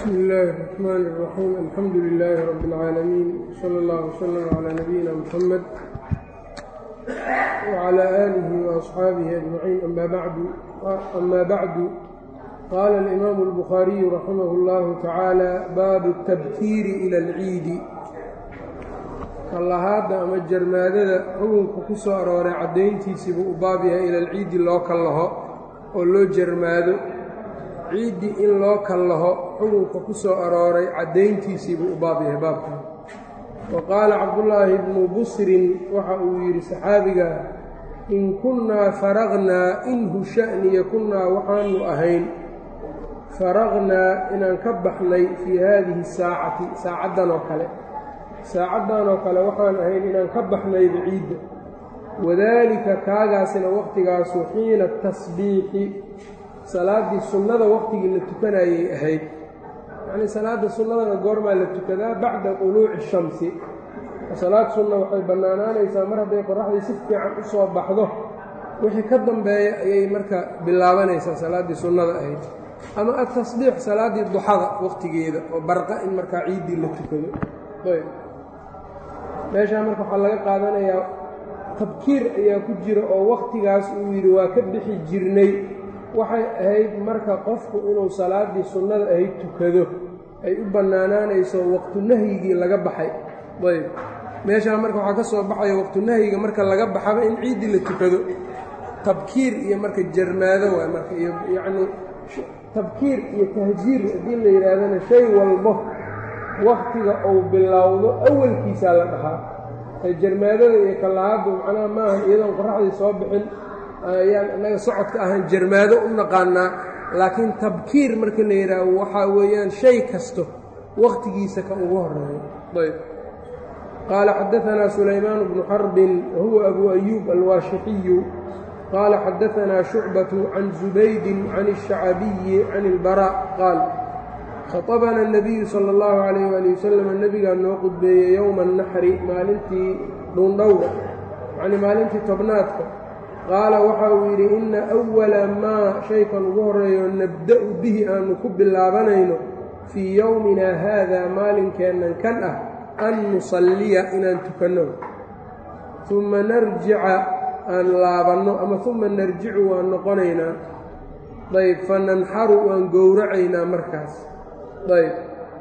bsmi illaahi الرaxmaan الraxiim alxamdu lilaahi rabi اlcaalamiin salى اllah wslm calىa nabiyina mxamed wclى aalihi وaصxaabihi ajmaciin ama bacdu qaala alimaamu اlbukhaariyu raximah اllahu tacaala baabu اtabkiiri ila اlciidi kallahaadda ama jarmaadada xukunka ku soo arooray caddayntiisiibuu u baab yahay ila alciidi loo kallaho oo loo jarmaado ciiddi in loo kallaho xukunka ku soo arooray caddayntiisiibuu u baab yahay baabkan wa qaala cabdullaahi bnu busrin waxa uu yidhi saxaabiga in kunnaa faraqnaa inhu sha'niya kunnaa waxaanu ahayn faraqnaa inaan ka baxnay fii haadihi saacati saacaddan oo kale saacaddan oo kale waxaan ahayn inaan ka baxnayba ciidda wadaalika kaagaasina wakhtigaasu xiina tasbiixi salaaddii sunnada wakhtigii la tukanayay ahayd yacnii salaadda sunnadana goormaa la tukadaa bacda quluuci shamsi salaad sunna waxay bannaanaanaysaa mar hadday qoraxdii si fiican u soo baxdo wixii ka dambeeya ayay marka bilaabanaysaa salaaddii sunnada ahayd ama atasbiix salaaddii duxada wakhtigeeda oo barqa in markaa ciiddii la tukado ayb meeshaa marka waxaa laga qaadanayaa tabkiir ayaa ku jira oo wakhtigaas uu yidhi waa ka bixi jirnay waxay ahayd marka qofku inuu salaaddii sunnada ahayd tukado ay u bannaanaanayso waqtunahyigii laga baxay ayb meeshaa marka waxaa ka soo baxaya waqtunahyiga marka laga baxaba in ciiddii la tukado tabkiir iyo marka jarmaado waay marka iyo yacnii tabkiir iyo tahjiir haddii la yidhaahdana shay walbo wakhtiga uu bilowdo awalkiisaa la dhahaa jarmaadada iyo kallahaaddu macnaha maaha iyadoon qoraxdii soo bixin ayaan innaga socodka ahaan jarmaado u naqaanaa laakiin tabkiir marka la yidhaaho waxaa weeyaan shay kasto wakhtigiisa ka ugu horeeyo ayb qaala xadaanaa sulaymaan bnu xarbin wahuwa abu ayuub alwaashixiyu qaala xadaanaa shucbatu can zubaydin can الshacabiyi can اlbarا qaal khaطabana الnabiyu salى اllahu calayh waali wasalam nebigaa noo qudbeeyey yowma الnaxri maalintii dhuundhowga yacnii maalintii tobnaadka qaala waxa uu yidhi inna أwala maa shaykan ugu horeeyo nabda'u bihi aanu ku bilaabanayno fii yowmina haada maalinkeennan kan ah an nusalliya inaan tukanno uma narjica aan laabanno ama uma narjicu waan noqonaynaa ayb fananxaru waan gowracaynaa markaas ayb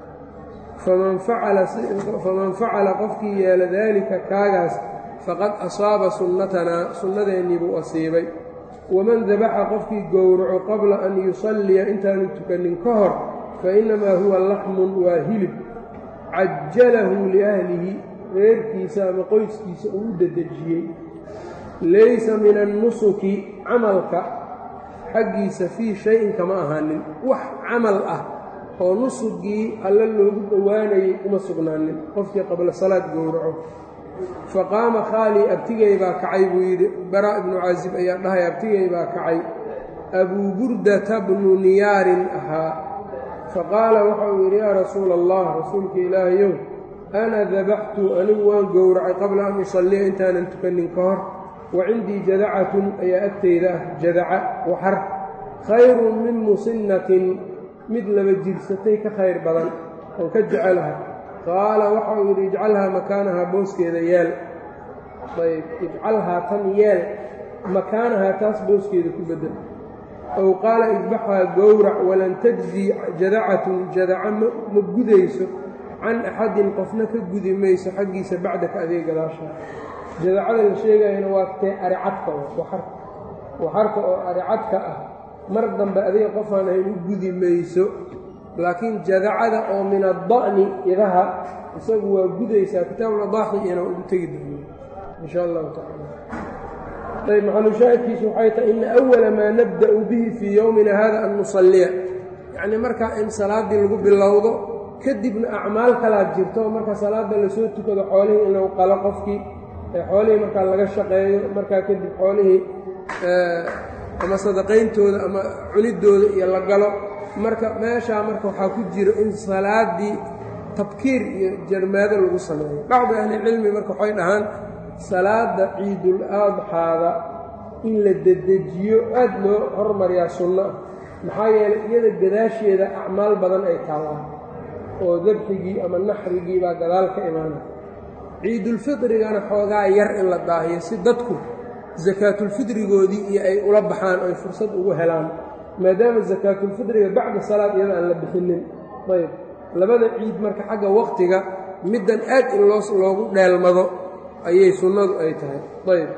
faman facala qofkii yeela daalika kaagaas faqad asaaba sunnatanaa sunnadeennii buu asiibay waman dabaxa qofkii gowraco qabla an yusalliya intaanu tukannin ka hor fa innamaa huwa laxmun waa hilib cajalahu liahlihi reerkiisa ama qoyskiisa uu u dedejiyey laysa min annusuki camalka xaggiisa fii shay-in kama ahaanin wax camal ah oo nusugii alle loogu dhowaanayay uma sugnaanin qofkii qabla salaad gowraco fa qaama khaalii abtigay baa kacay buu yidhi baraa ibnu caasib ayaa dhahay abtigay baa kacay abuu burdata bnu niyaarin ahaa fa qaala waxa uu yidhi yaa rasuula allah rasuulka ilaahayow ana dabaxtu anigu waan gowracay qabla an usalliya intaanan tukannin ka hor wa cindii jadacatun ayaa agtayda ah jadaca waxar khayrun min musinnatin mid laba jirsatay ka khayr badan oon ka jecelahay qaala waxa uu yidhi ijcalhaa makaanahaa booskeeda yeel ayb ijcalhaa tan yeel makaanahaa taas booskeeda ku bedel ow qaala idbaxhaa gowrac walan tajzi jadacatun jadaca ma gudayso can axadin qofna ka gudi mayso xaggiisa bacdaka adeeg gadaashaa jadacada la sheegayana waa tee aricadka waxarka waxarka oo aricadka ah mar dambe adiga qofaan ahayn u gudi mayso laakiin jadacada oo min adda'ni idaha isagu waa gudaysaa kitaabuladaaxi iyana ugu tegi doono in sha allahu tacala ayb maxalushaahidkiisu waxay tahay ina awala maa nabda'u bihi fii yowmina hada an nusalliya yacnii markaa in salaaddii lagu bilowdo kadibna acmaal kalaad jirto marka salaadda lasoo tukado xoolihii in lagu qalo qofkii xoolihii markaa laga shaqeeyo markaa kadib xoolihii ama sadaqayntooda ama cunidooda iyo la galo marka meeshaa marka waxaa ku jiro in salaaddii tabkiir iyo jarmaado lagu sameeyo bacdi ahlicilmi marka waxay dhahaan salaadda ciidul adxaada in la dedejiyo aad loo hormariyaa sunno ah maxaa yeelay iyada gadaasheeda acmaal badan ay taallaan oo dabxigii ama naxrigii baa gadaal ka imaanay ciidulfidrigana xoogaa yar in la daahiyo si dadku sakaatulfidrigoodii iyo ay ula baxaan oy fursad ugu helaan maadaama sakaatulfidriga bacda salaad iyada aan la bixinin ayb labada ciid marka xagga waqtiga middan aad in loo loogu dheelmado ayay sunnadu ay tahay ayb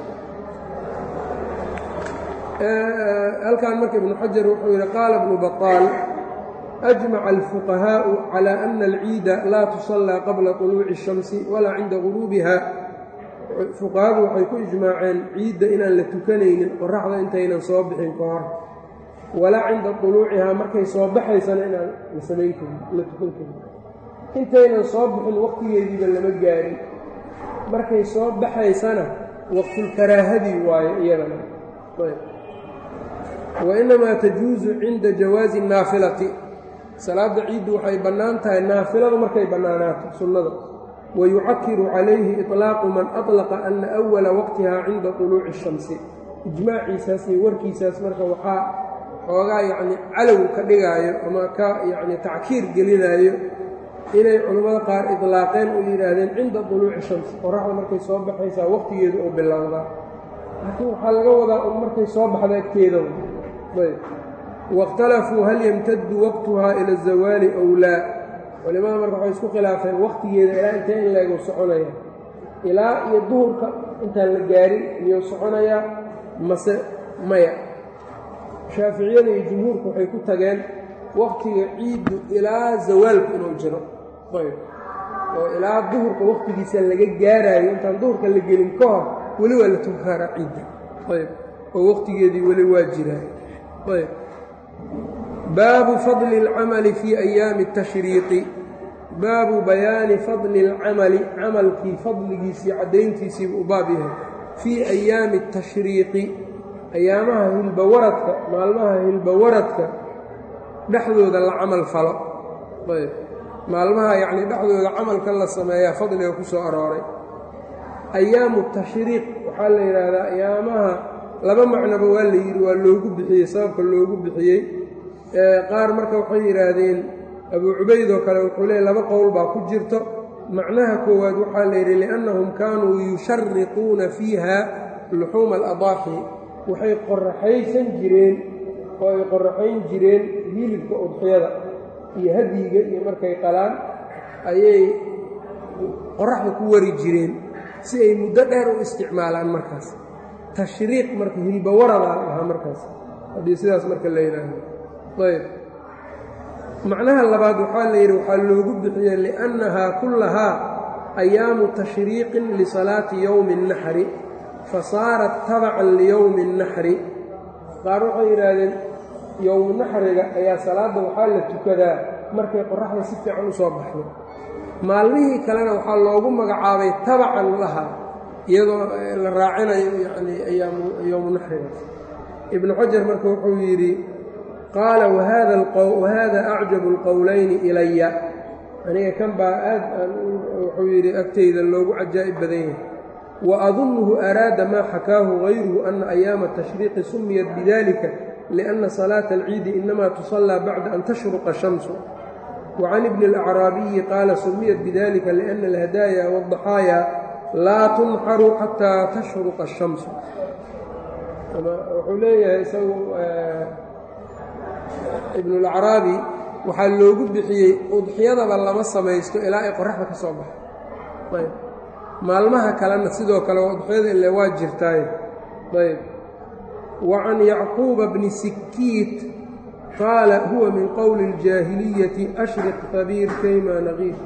halkan marka ibnu xajar wuxuu yidhi qaala ibnu baطaal أجمع الفقهاء على أن العيid laa تصلى qabla طلوuع الشhamس walaa cinda غuruubiha fuqahadu waxay ku ijmaaceen ciidda inaan la tukanaynin qoraxda intaynan soo bixin ka hor walaa cinda طuluucihaa markay soo baxaysana inaan la samayn karin la tukan karin intaynan soo bixin waqtigeediiba lama gaarin markay soo baxaysana waqtulkaraahadii waayo iyadana wainamaa tajuusu cinda jawaazi الnaafilati salaada ciiddu waxay bannaan tahay naafiladu markay bannaanaato sunnada wayucakiru calayhi iطlaaqu man aطlaqa ana أwala waqtiha cinda طuluuci الshamsi ijmaaciisaas iyo warkiisaas marka waxaa xoogaa yacni calow ka dhigaayo ama ka yacni tackiir gelinaayo inay culimmada qaar iطlaaqeen oo yidhaahdeen cinda طuluuci الshamsi qoraxda markay soo baxaysaa waqtigeedu oo bilowdaa laakiin waxaa laga wadaa un markay soo baxda agteeda waاkhtalafuu hal yamtadu waqtuhaa ila الzawaali ow laa culimada marka waxay isku khilaafeen waqtigeeda ilaa intee in leegu soconaya ilaa iyo duhurka intaan la gaarin miyuu soconayaa mase maya shaaficiyada iyo jumhuurku waxay ku tageen waqtiga ciiddu ilaa zawaalku inuu jiro ayb oo ilaa duhurka waqtigiisa laga gaaraayo intaan duhurka la gelin ka hor weli waa la tukaaraa ciidda ayb oo waqtigeedii weli waa jiraa ayb baabu fadli اlcamali fii ayaami الtashriiqi baabu bayaani fadli اlcamali camalkii fadligiisii caddayntiisiibu u baab yahay fii ayaami الtashriiqi ayaamaha hilbawaradka maalmaha hilbawaradka dhexdooda la camal falo ayb maalmaha yacnii dhexdooda camalka la sameeyaa fadliga ku soo arooray ayaamu tashriiq waxaa la yidhaahdaa ayaamaha laba macnoba waa la yidhi waa loogu bixiyey sababka loogu bixiyey qaar marka waxay yidhaahdeen abuu cubayd oo kale wuxuu leeyay laba qowl baa ku jirto macnaha koowaad waxaa la yidhi liannahum kaanuu yushariquuna fiiha luxuuma aladaaxi waxay qoraxaysan jireen oo ay qoraxayn jireen hilibka udxiyada iyo hadyiga iyo markay qalaan ayay qoraxda ku wari jireen si ay muddo dheer u isticmaalaan markaas tashriiq marka hilbawaradaa lahaa markaas haddii sidaas marka la yidhaahdo ayb macnaha labaad waxaa la yidhi waxaa loogu bixiyey liannahaa kullahaa ayaamu tashriiqin lisalaati yowmi اnnaxri fa saarat tabacan liyowmi اnnaxri qaar waxay yidhaahdeen yowmu naxriga ayaa salaadda waxaa la tukadaa markay qoraxda si fiican u soo baxdo maalmihii kalena waxaa loogu magacaabay tabacan laha iyadoo la raacinayo yacnii ayaamu yowmu naxriga ibnu xajar marka wuxuu yidhi qaala wahada acjabu اlqowlayni ilaya aniga kan baa aad wuxuu yidhi agtayda loogu cajaa'ib badan yahay waadunnuhu araada maa xakaahu gayruhu ana ayaama tashriiqi sumiyat bidalika liأnna salaata alciidi inama tusallaa bacda an tashruqa shamsu wacan ibni اlacraabiyi qaala sumiyat bidalika liأna alhadaaya wاdaxaaya laa tunxaru xataa tashruqa الshamsu wuxuu leeyahay isagu ibnulacraabi waxaa loogu bixiyey udxiyadaba lama samaysto ilaa ay qoraxda ka soo baxo ayb maalmaha kalena sidoo kale udxiyada ile waa jirtaaye ayb wa can yacquuba bni sikiit qaala huwa min qowli اljaahiliyati ashriq habiir kayma naqiir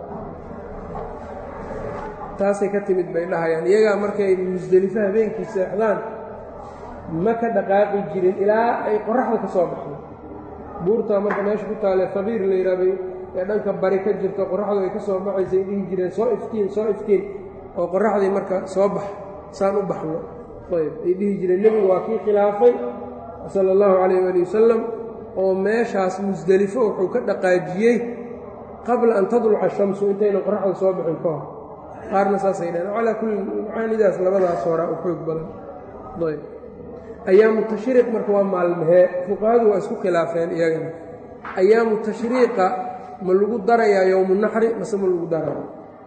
taasay ka timid bay dhahayaan iyagaa markay musdelifo habeenkii seexdaan ma ka dhaqaaqi jirin ilaa ay qoraxda ka soo baxdo buurtaa marka meesha ku taale habiir la yidhaabay ee dhanka bari ka jirto qoraxdu ay ka soo baxaysay dhihi jireen soo iftiin soo iftiin oo qoraxdii marka soo bax saan u baxno ayb ay dhihi jireen nebigu waa kii khilaafay sala allahu calayh waali wasalam oo meeshaas musdelifo wuxuu ka dhaqaajiyey qabla an tadluca shamsu intaynan qoraxda soo bixin ka hor qaarna saasay dhaheen calaa kulli macaanidaas labadaas horaa u xoog badan ayb ayaamu tashriiq marka waa maalmahee fuqahadu waa isku khilaafeen iyagana ayaamu tashriiqa ma lagu darayaa yowmu naxri mase ma lagu daraya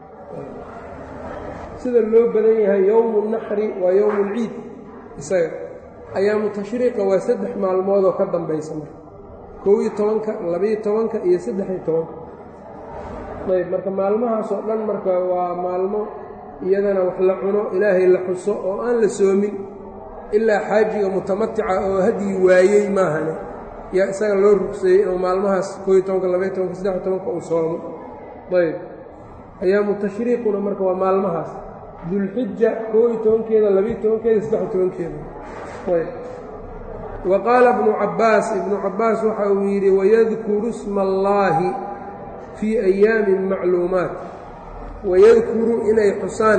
sida loo badan yahay yowmu naxri waa yowmu lciid isaga ayaamu tashriiqa waa saddex maalmoodoo ka dambaysa marka kow iyo tobanka labiyo tobanka iyo saddex-iyo tobanka ayb marka maalmahaasoo dhan marka waa maalmo iyadana wax la cuno ilaahay la xuso oo aan la soomin ilaa xaajiga mutamatica oo hadyi waayey maahane yaa isaga loo rugseeyey inuu maalmahaas kow iyo tobanka labayo tobanka saddex-iyo tobanka uu soomo ayb ayaamu tashriiquna marka waa maalmahaas dulxija kow iyo tobankeeda labiyo tobankeeda saddex-iyo tobankeeda ayb wa qaala ibnu cabbaas ibnu cabbaas waxa uu yidhi wayadkuru sma allaahi fii ayaamin macluumaat wayadkuru inay xusaan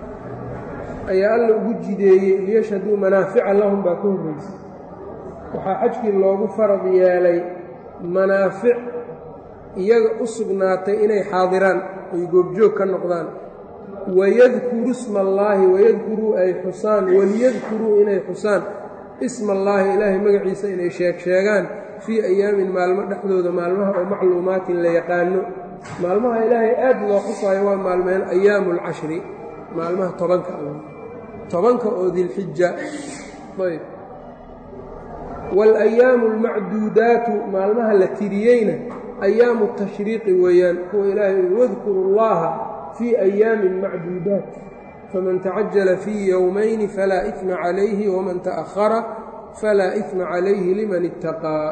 ayaa alla ugu jideeyey liyashhaduu manaafica lahum baa ka horraysay waxaa xajkii loogu farad yeelay manaafic iyaga u sugnaatay inay xaadiraan ay goobjoog ka noqdaan wayadkuru sma allaahi wayadkuruu ay xusaan waliyadkuruu inay xusaan isma allaahi ilaahay magaciisa inay sheeg sheegaan fii ayaamin maalmo dhexdooda maalmaha oo macluumaatin la yaqaano maalmaha ilaahay aad loo xusaayo waa maalmeen ayaamu alcashri maalmaha tobanka tobanka oo dilxija ayb waalayaamu almacduudaatu maalmaha la tiriyeyna ayaamu tashriiqi weeyaan kuwa ilaahay wadkuru llaha fii ayaamin macduudaat faman tacajala fii yowmayni falaa ifma calayhi waman ta'ahara falaa ifma calayhi liman ittaqaa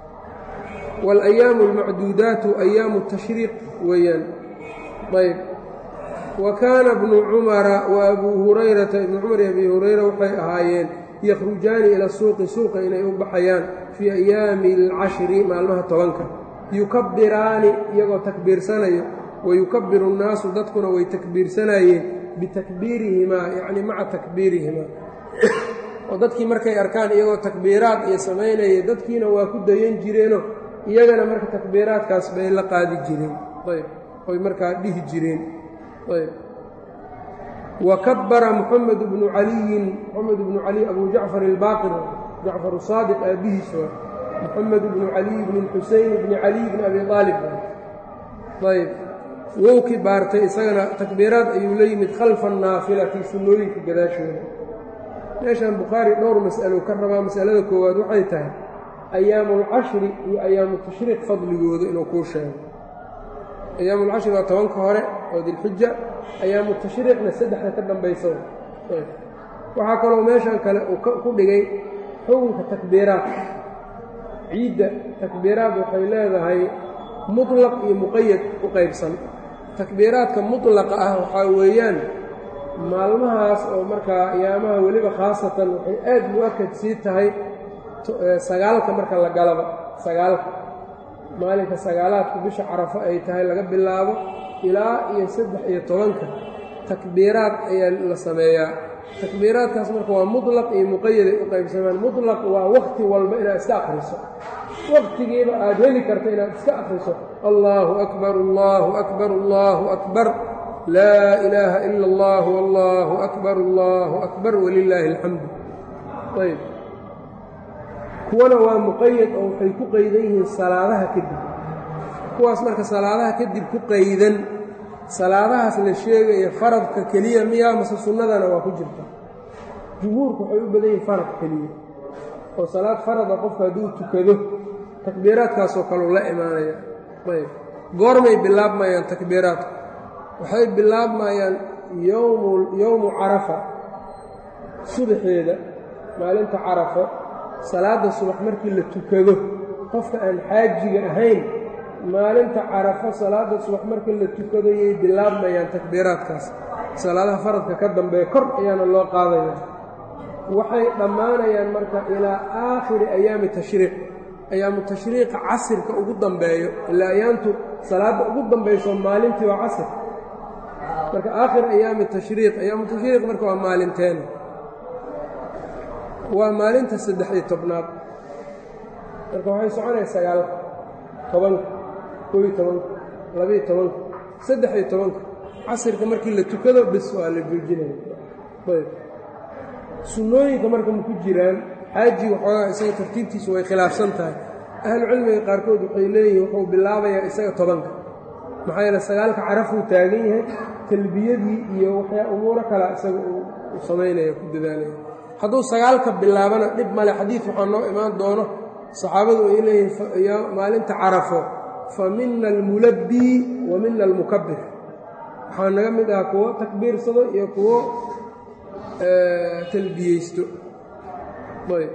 waalayaamu almacduudaatu ayaamu tashriiq weeyaan ayb wa kaana bnu cumara wa abuu hurayrata ibnu cumar iyo abi hurayra waxay ahaayeen yakhrujaani ila suuqi suuqa inay u baxayaan fii ayaami alcashri maalmaha tobanka yukabbiraani iyagoo takbiirsanayo wa yukabbiru nnaasu dadkuna way takbiirsanayeen bitakbiirihimaa yacni maca takbiirihimaa oo dadkii markay arkaan iyagoo takbiiraad iyo samaynaya dadkiina waa ku dayan jireenoo iyagana marka takbiiraadkaas bay la qaadi jireen ayb oy markaa dhihi jireen ayb wa kabbara moxamed bnu caliyin moxamed bnu cali abu jacfar ilbaaqir jacfar saadiq aabihiis waa moxamed bnu caliy bni xuseyn bni caliy bni abi aalib ayb wou kibaartay isagana takbiiraad ayuu la yimid khalfa annaafilati sunnooyinka gadaashooda meeshan bukhaari dhowr mas'alo ka rabaa masalada koowaad waxay tahay ayaamulcashri iyo ayaamu tashriiq fadligooda inuu kuu sheego ayaamulcashri waa tobanka hore oo dilxija ayaamu tashriiqna saddexda ka dambaysa waxaa kaloo meeshan kale uu ku dhigay xukunka takbiiraad ciidda takbiiraad waxay leedahay mutlaq iyo muqayad u qaybsan takbiiraadka mutlaqa ah waxaa weeyaan maalmahaas oo markaa ayaamaha weliba khaasatan waxay aad mu-akad sii tahay sagaalka marka la galaba sagaalka maalinka sagaalaadka bisha carafo ay tahay laga bilaabo ilaa iyo saddex iyo tobanka takbiiraad ayaa la sameeyaa takbiiraadkaas marka waa mutlaq iyo muqayaday u qaybsamaan mutlaq waa wakhti walba inaad iska akhriso wakhtigiiba aad heli karta inaad iska akhriso allaahu akbar allaahu akbar allaahu akbar laa ilaaha ila allah allaahu akbar allaahu akbar walilaahi alxamdu ayb kuwana waa muqayad oo waxay ku qaydan yihiin salaadaha kadib kuwaas marka salaadaha kadib ku qaydan salaadahaas la sheegaya faradka keliya miyaa mase sunnadana waa ku jirta jumhuurku waxay u badan yihiin farad keliya oo salaad farada qofka hadduu tukado takbiiraadkaasoo kaleu la imaanaya ayb goormay bilaabmayaan takbiiraadku waxay bilaabmayaan yowmu yowmu carafa subaxeeda maalinta carafo salaadda subax markii la tukado qofka aan xaajiga ahayn maalinta carafo salaadda subax markii la tukado yay bilaabmayaan takbiiraadkaas salaadaha faradka ka dambeeya kor ayaana loo qaadaya waxay dhammaanayaan marka ilaa aakhiri ayaami tashriiq ayaamu tashriiqa casirka ugu dambeeyo ilaa ayaantu salaadda ugu dambayso maalintii waa casir marka aakhir ayaami tashriiq ayaamu tashriiq marka waa maalinteena waa maalinta saddex iyo tobnaad marka waxay soconaya sagaalka tobanka koo iyo tobanka labaiyo tobanka saddex iyo tobanka casirka markii la tukado bis waa la joojinaya ayb sunnooyinka marka ma ku jiraan xaaji waxoogaa isaga tartiibtiisu way khilaafsan tahay ahlucilmiga qaarkood waxay leeyihiin wuxuu bilaabayaa isaga tobanka maxaa yeele sagaalka carafuu taagan yahay talbiyadii iyo waxyaa umuuro kala isaga uu samaynaya ku dadaalaya hadduu sagaalka bilaabana dhib male xadiid waxaa noo imaan doono saxaabadu ay leeyihiin maalinta carafo fa mina almulabbii wa mina almukabbir waxaa naga mid ah kuwo takbiirsado iyo kuwo talbiyeysto ayb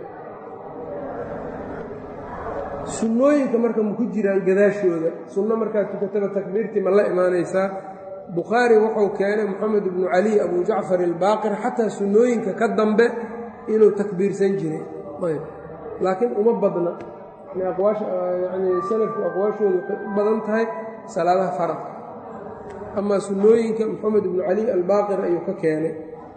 sunnooyinka marka maku jiraan gadaashooda sunno markaad tukataba takbiirtii ma la imaanaysaa bukhaari wuxuu keenay moxamed ibnu cali abu jacfar ilbaaqir xataa sunnooyinka ka dambe inuu takbiirsan jiray ayb laakiin uma badna yani salafku aqwaashoodu waxay u badan tahay salaadaha faradka amaa sunnooyinka moxamed ibnu cali albaaqir ayuu ka keenay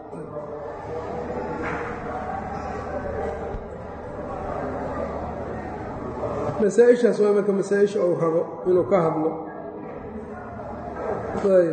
masaa-ishaas waa marka masaa-isha uu rabo inuu ka hadlo ayb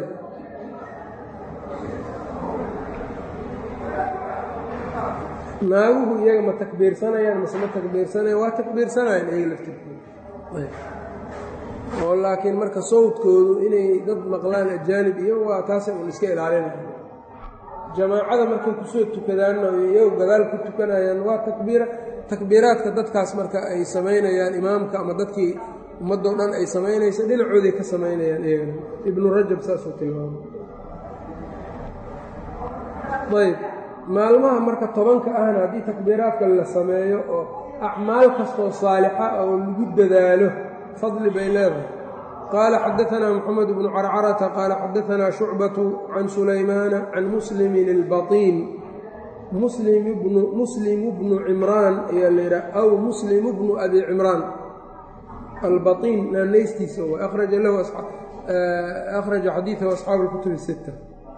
naaguhu iyaga ma takbiirsanayaan mase ma takbiirsanayaan waa takbiirsanayaan iyaga laftirkooda oo laakiin marka sawdkoodu inay dad maqlaan ajaanib iyo waa taasay un iska ilaalinaya jamaacada markay kusoo tukadaanna iyagu gadaal ku tukanayaan waa takbiira takbiiraadka dadkaas marka ay samaynayaan imaamka ama dadkii ummaddoo dhan ay samaynaysa dhinacooday ka samaynayaan iyagana ibnu rajab saasuu tilmaamay ayb maalmaha marka tobanka ahna haddii takbiiraadka la sameeyo oo acmaal kastoo saalixa oo lagu dadaalo fadli bay leedahay qaala xadaanaa moxamed bnu carcarata qaala xadaanaa shucbatu can sulaymaana can muslimin ilbatiin muslimu bnu cimraan ayaa la yidhaha aw muslimu bnu abi cimraan albatiin naanaystiisa way akhraja lahu akhraja xadiidahu asxaabu اlkutub الsita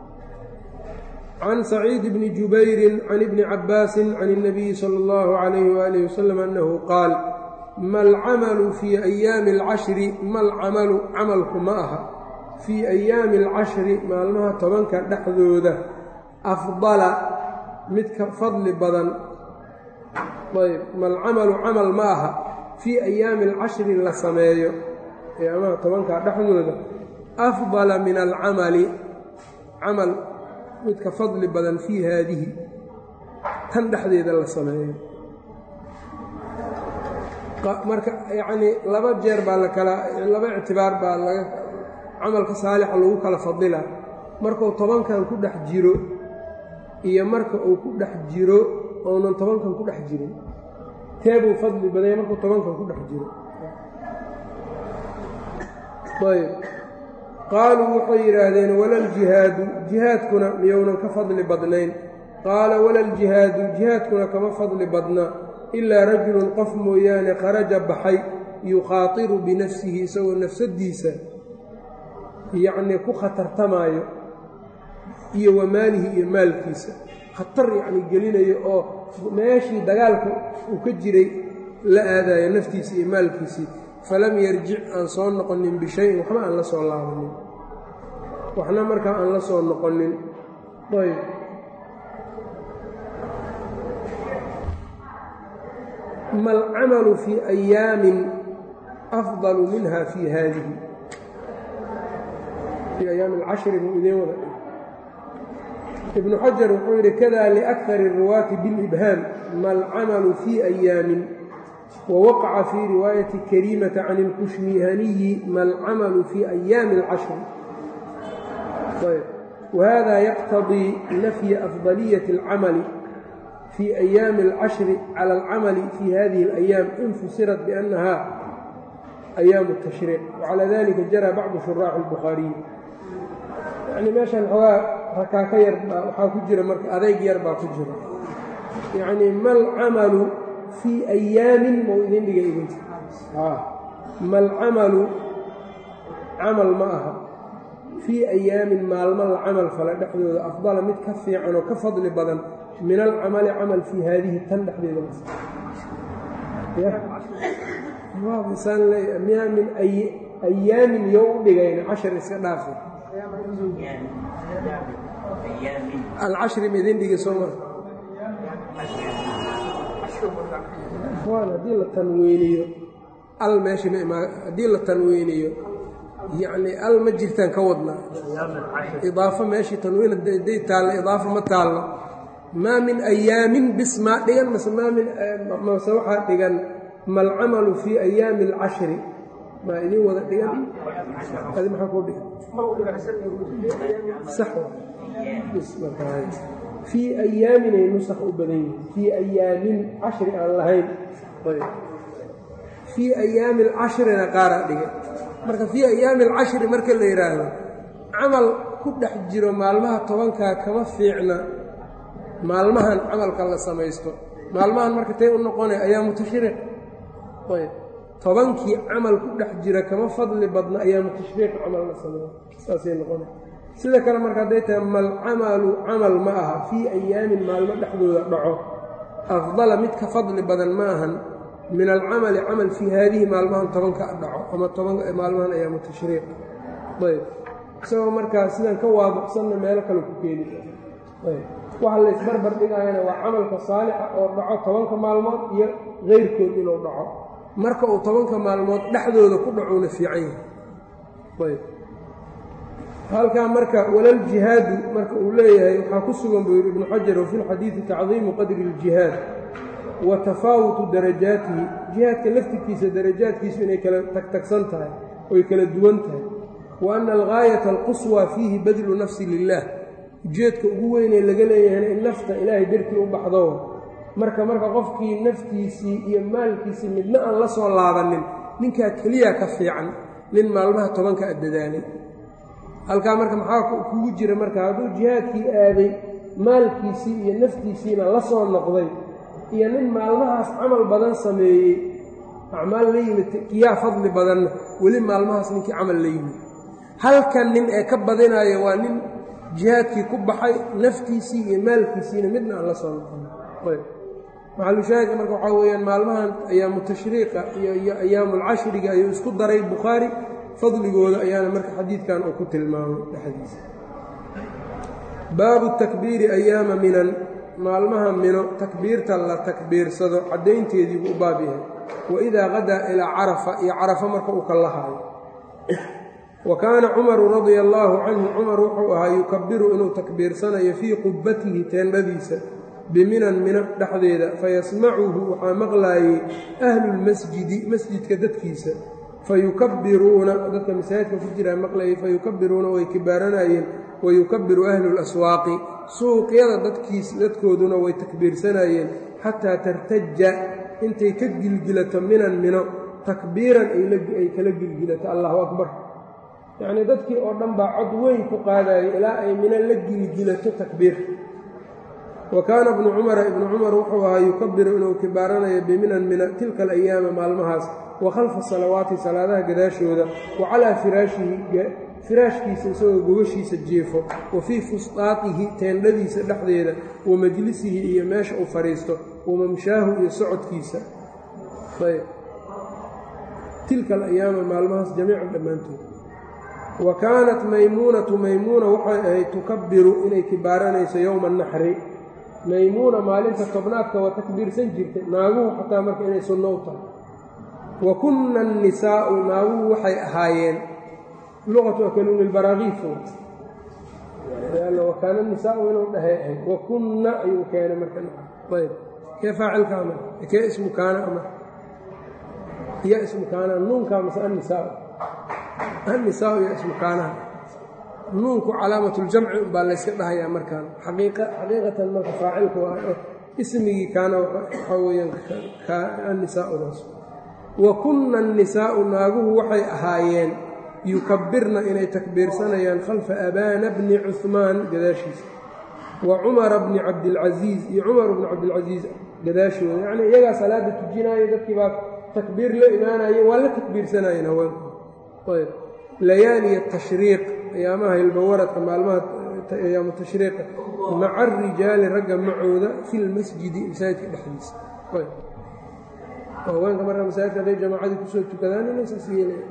can saciid bni jubayrin can ibni cabaasin can الnabiyi salى اllahu عalayh waalih wasalam annahu qaal ma alcamalu fii ayaami اlcashri ma alcamalu camalku ma aha fii ayaami اlcashri maalmaha tobanka dhexdooda afdala mid ka fadli badan ayb malcamalu camal ma aha fii ayaami alcashri la sameeyo ayaamaha tobankaa dhexdooda afdala min alcamali camal mid ka fadli badan fii haadihi tan dhexdeeda la sameeyo marka yacnii laba jeer baa la kala laba ictibaar baa laga camalka saalixa lagu kala fadila markuu tobankan ku dhex jiro iyo marka uu ku dhex jiro ounan tobankan ku dhex jirin teebuu fadli badanya markuu tobankan ku dhex jiro ayb qaaluu waxay yidhaahdeen walaljihaadu jihaadkuna miyounan ka fadli badnayn qaala walaljihaadu jihaadkuna kama fadli badna ilaa rajulun qof mooyaane kharaja baxay yukhaatiru binafsihi isagoo nafsaddiisa yacnii ku khatartamaayo iyo wa maalihi iyo maalkiisa khatar yacni gelinayo oo meeshii dagaalka uu ka jiray la aadayo naftiisa iyo maalkiisii falam yarjic aan soo noqonin bishayin waxba aan la soo laabanin waxna markaa aan la soo noqonin ayb ma alcamalu fii ayaamin afdalu minha fii haadihi fii ayaami alcashri buu idiin wada ibnu xajar wuxuu yidhi kada liakari الruwaati biاlibhaam ma alcamalu fii ayaamin wawaqaca fii riwaayati kariimata can اlkushmihaniyi ma alcamalu fii ayaami اlcashri wahada yaqtadii nafya afdaliyaةi اlcamali fii ayaami اlcashri cala alcamali fii hadihi اlayaam in fusirat biannaha ayaamu الtashriic wacalى dalika jara bacdu shuraaxi اlbukhaariyi yani meeshan xoogaa rakaaka yar baa waxaa ku jira marka adayg yar baa ku jira yacnii malcamalu fii ayaamin mau idin dhiga idinka malcamalu camal ma aha fii ayaamin maalmo la camal fala dhexdooda afdala mid ka fiican oo ka fadli badan min alcamali camal fii haadihi tan dhexdeeda saan leeya miyaa min ayaamin yo u dhigayna cashar iska dhaafa alcashri ma idin dhigi sooma waan haddii la tanweyniyo al meesha ma imaa haddii la tanweyniyo yacni al ma jirtaan ka wadnaa idaafo meeshii tanwiin hadday taallo idaafo ma taallo maa min ayaamin bis maa dhigan mase maa min mase waxaa dhigan malcamalu fii ayaami alcashri maa idiin wada dhigan adi maxaa kuu dhigan sax fii ayaaminay nusakh u badan yihin fii ayaamin cashri aan lahayn fii ayaami alcashrina qaaraa dhigay marka fii ayaami alcashri marka la yidhaahdo camal ku dhex jiro maalmaha tobankaa kama fiicna maalmahan camalka la samaysto maalmahan marka tay u noqonay ayaamu tashriiq ayb tobankii camal ku dhex jira kama fadli badna ayaamu tashriiq camal la sameeyo saasay noqona sida kale marka hadday tahay malcamalu camal ma aha fii ayaamin maalmo dhexdooda dhaco afdala mid ka fadli badan ma ahan min alcamali camal fii haadihi maalmahan tobanka dhaco ama maalmahan ayaamu tashriiq ayb isagoo markaa sidaan ka waadaqsanna meelo kale ku keeni ayb waxa la isbarbar dhigayana waa camalka saalixa oo dhaco tobanka maalmood iyo keyrkood inuu dhaco marka uu tobanka maalmood dhexdooda ku dhacuuna fiican yahay ayb halkaa marka walaljihaadu marka uu leeyahay waxaa ku sugan buu yidhi ibnu xajar wafi lxadiidi tacdiimu qadri اljihaad wa tafaawutu darajaatihi jihaadka laftirkiisa darajaadkiisu inay kala tagtagsan tahay oy kala duwan tahay wa ana algaayata alquswaa fiihi badlu nafsi lilah ujeedka ugu weynee laga leeyahayna in nafta ilaahay dartii u baxdo marka marka qofkii naftiisii iyo maalkiisii midna aan la soo laabanin ninkaa keliya ka fiican nin maalmaha tobanka a dadaalay halkaa marka maxaa kugu jira marka hadduu jihaadkii aaday maalkiisii iyo naftiisiina la soo noqday iyo nin maalmahaas camal badan sameeyey acmaal la yimid kiyaa fadli badanna weli maalmahaas ninkii camal la yimid halkan nin ee ka badinaayo waa nin jihaadkii ku baxay naftiisii iyo maalkiisiina midna aan la soo noqon maxalushaahidka marka waxaa weeyaan maalmahan ayaamu tashriiqa iyo ayaamulcashriga ayuu isku daray bukhaari fadligooda ayaana marka xadiidkan uu ku tilmaamay dhexdiisa baabu takbiiri ayaama minan maalmaha mino takbiirta la takbiirsado caddaynteediibuu u baab yahay wa idaa qadaa ilaa carafa iyo carafa marka uu ka lahaayo wa kaana cumaru radia allaahu canhu cumar wuxuu ahaa yukabiru inuu takbiirsanayo fii qubbatihi teendhadiisa biminan mino dhexdeeda fayasmacuhu waxaa maqlaayey ahlulmasjidi masjidka dadkiisa fayukabiruuna dadka masaajidka ku jiraa maqlayay fayukabiruuna way kibaaranayeen wayukabiru ahlu laswaaqi suuqyada dadkiis dadkooduna way takbiirsanayeen xataa tartaja intay ka gilgilato minan mino takbiiran ay kala gilgilato allahu akbar yacnii dadkii oo dhan baa cod weyn ku qaadayay ilaa ay mino la gilgilato takbiir wa kaana ibnu cumara ibnu cumar wuxuu ahaa yukabiru inuu kibaaranayo biminan mina tilka alayaama maalmahaas wa khalfa salawaati salaadaha gadaashooda wa calaa firaashihi firaashkiisa isagoo gogashiisa jiefo wa fii fusdaatihi teendhadiisa dhexdeeda wa majlisihi iyo meesha uu fadhiisto wa mamshaahu iyo socodkiisa ayb tilka alayaama maalmahaas jamiican dhammaantood wa kaanat maymuunatu maymuuna waxay ahayd tukabiru inay kibaaranayso yowma anaxri maymuuna maalinta tobnaadka waa takbiirsan jirtay naaguhu xataa marka inay sunno u tahay wa kunna annisaa'u naaguhu waxay ahaayeen luqatu akaluuni lbaraakiifo wa kaana nisaau inuu dhahay ahayd wa kunna ayuu keenay marka ayb kee faacilka ama kee ismu kaana ama ya ismu kaana nuunkaa mase annisaa annisaau ya ismu kaanaha nuunku calaamatuljamci umbaa layska dhahayaa markaan xaqiiqatan marka faacilku ismigii kaana waxaa weyaan annisaaudaas wa kunna annisaa'u naaguhu waxay ahaayeen yukabirna inay takbiirsanayaan khalfa abaana bni cuhmaan gadaashiisa wa cumara bni cabdilcasiis iyo cumar bni cabdilcasiis gadaashooda yacnii iyagaa salaada tujinaayo dadkii baa takbiir la imaanaye waa la takbiirsanayeen haweenku ayb layaaliya tashriiq ayaamaha hilbawaradka maalmaha ayaamu tashriiqa maca arijaali ragga macooda fi lmasjidi masaajidka dhexdiisa haweenka marka masaajidka hadday jamaacadii kusoo tukadaan inay saas yeelaya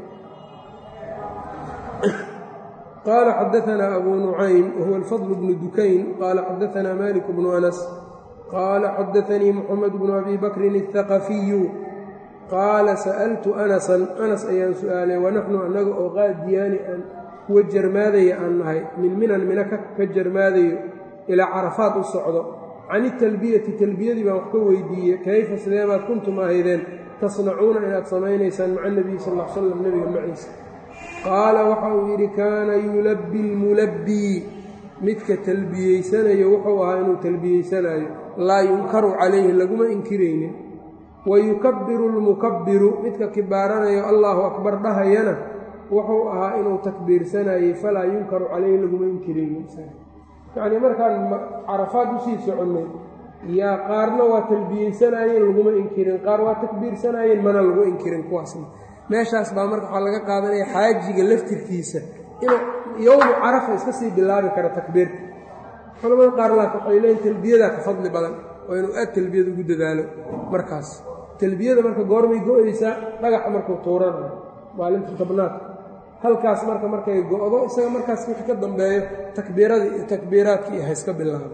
qaala xadaanaa abu nucaym wahuwa alfadl bnu dukayn qaala xadaanaa malik bnu anas qaala xadaanii moxamed bnu abi bakrin الثaqafiyu qaala sa'altu anasan anas ayaan su'aalay wanaxnu annaga oo qaadiyaani aan kuwa jarmaadaya aan nahay min minan mina ka jarmaadayo ilaa carafaad u socdo can italbiyati talbiyadii baan wax ka weydiiyey kayfa sideebaad kuntum ahaydeen tasnacuuna inaad samaynaysaan maca nebiyi sal l slam nebiga maciisa qaala waxa uu yidhi kaana yulabbi lmulabbii midka talbiyeysanayo wuxuu ahaa inuu talbiyeysanaayo laa yunkaru calayhi laguma inkiraynin wa yukabbiru lmukabbiru midka kibaaranayo allaahu akbar dhahayana wuxuu ahaa inuu takbiirsanayey falaa yunkaru calayhi laguma inkiraynin yacnii markaan carafaad usii soconnay yaa qaarna waa talbiyeysanaayeen laguma inkirin qaar waa takbiirsanaayeen mana lagu inkirin kuwaasna meeshaas baa marka waxaa laga qaadanaya xaajiga laftirkiisa inuu yowmu carafa iska sii bilaabi karo takbiirta culamada qaar laak waxay leeyiin talbiyadaa ka fadli badan oo inuu aad talbiyada ugu dadaalo markaas talbiyada marka goormay go-aysaa dhagaxa markuu tuuranayo maalinta tobnaad halkaas marka markay go-do isaga markaas wixii ka dambeeyo takbiiradii iyo takbiiraadkii ha iska bilaabo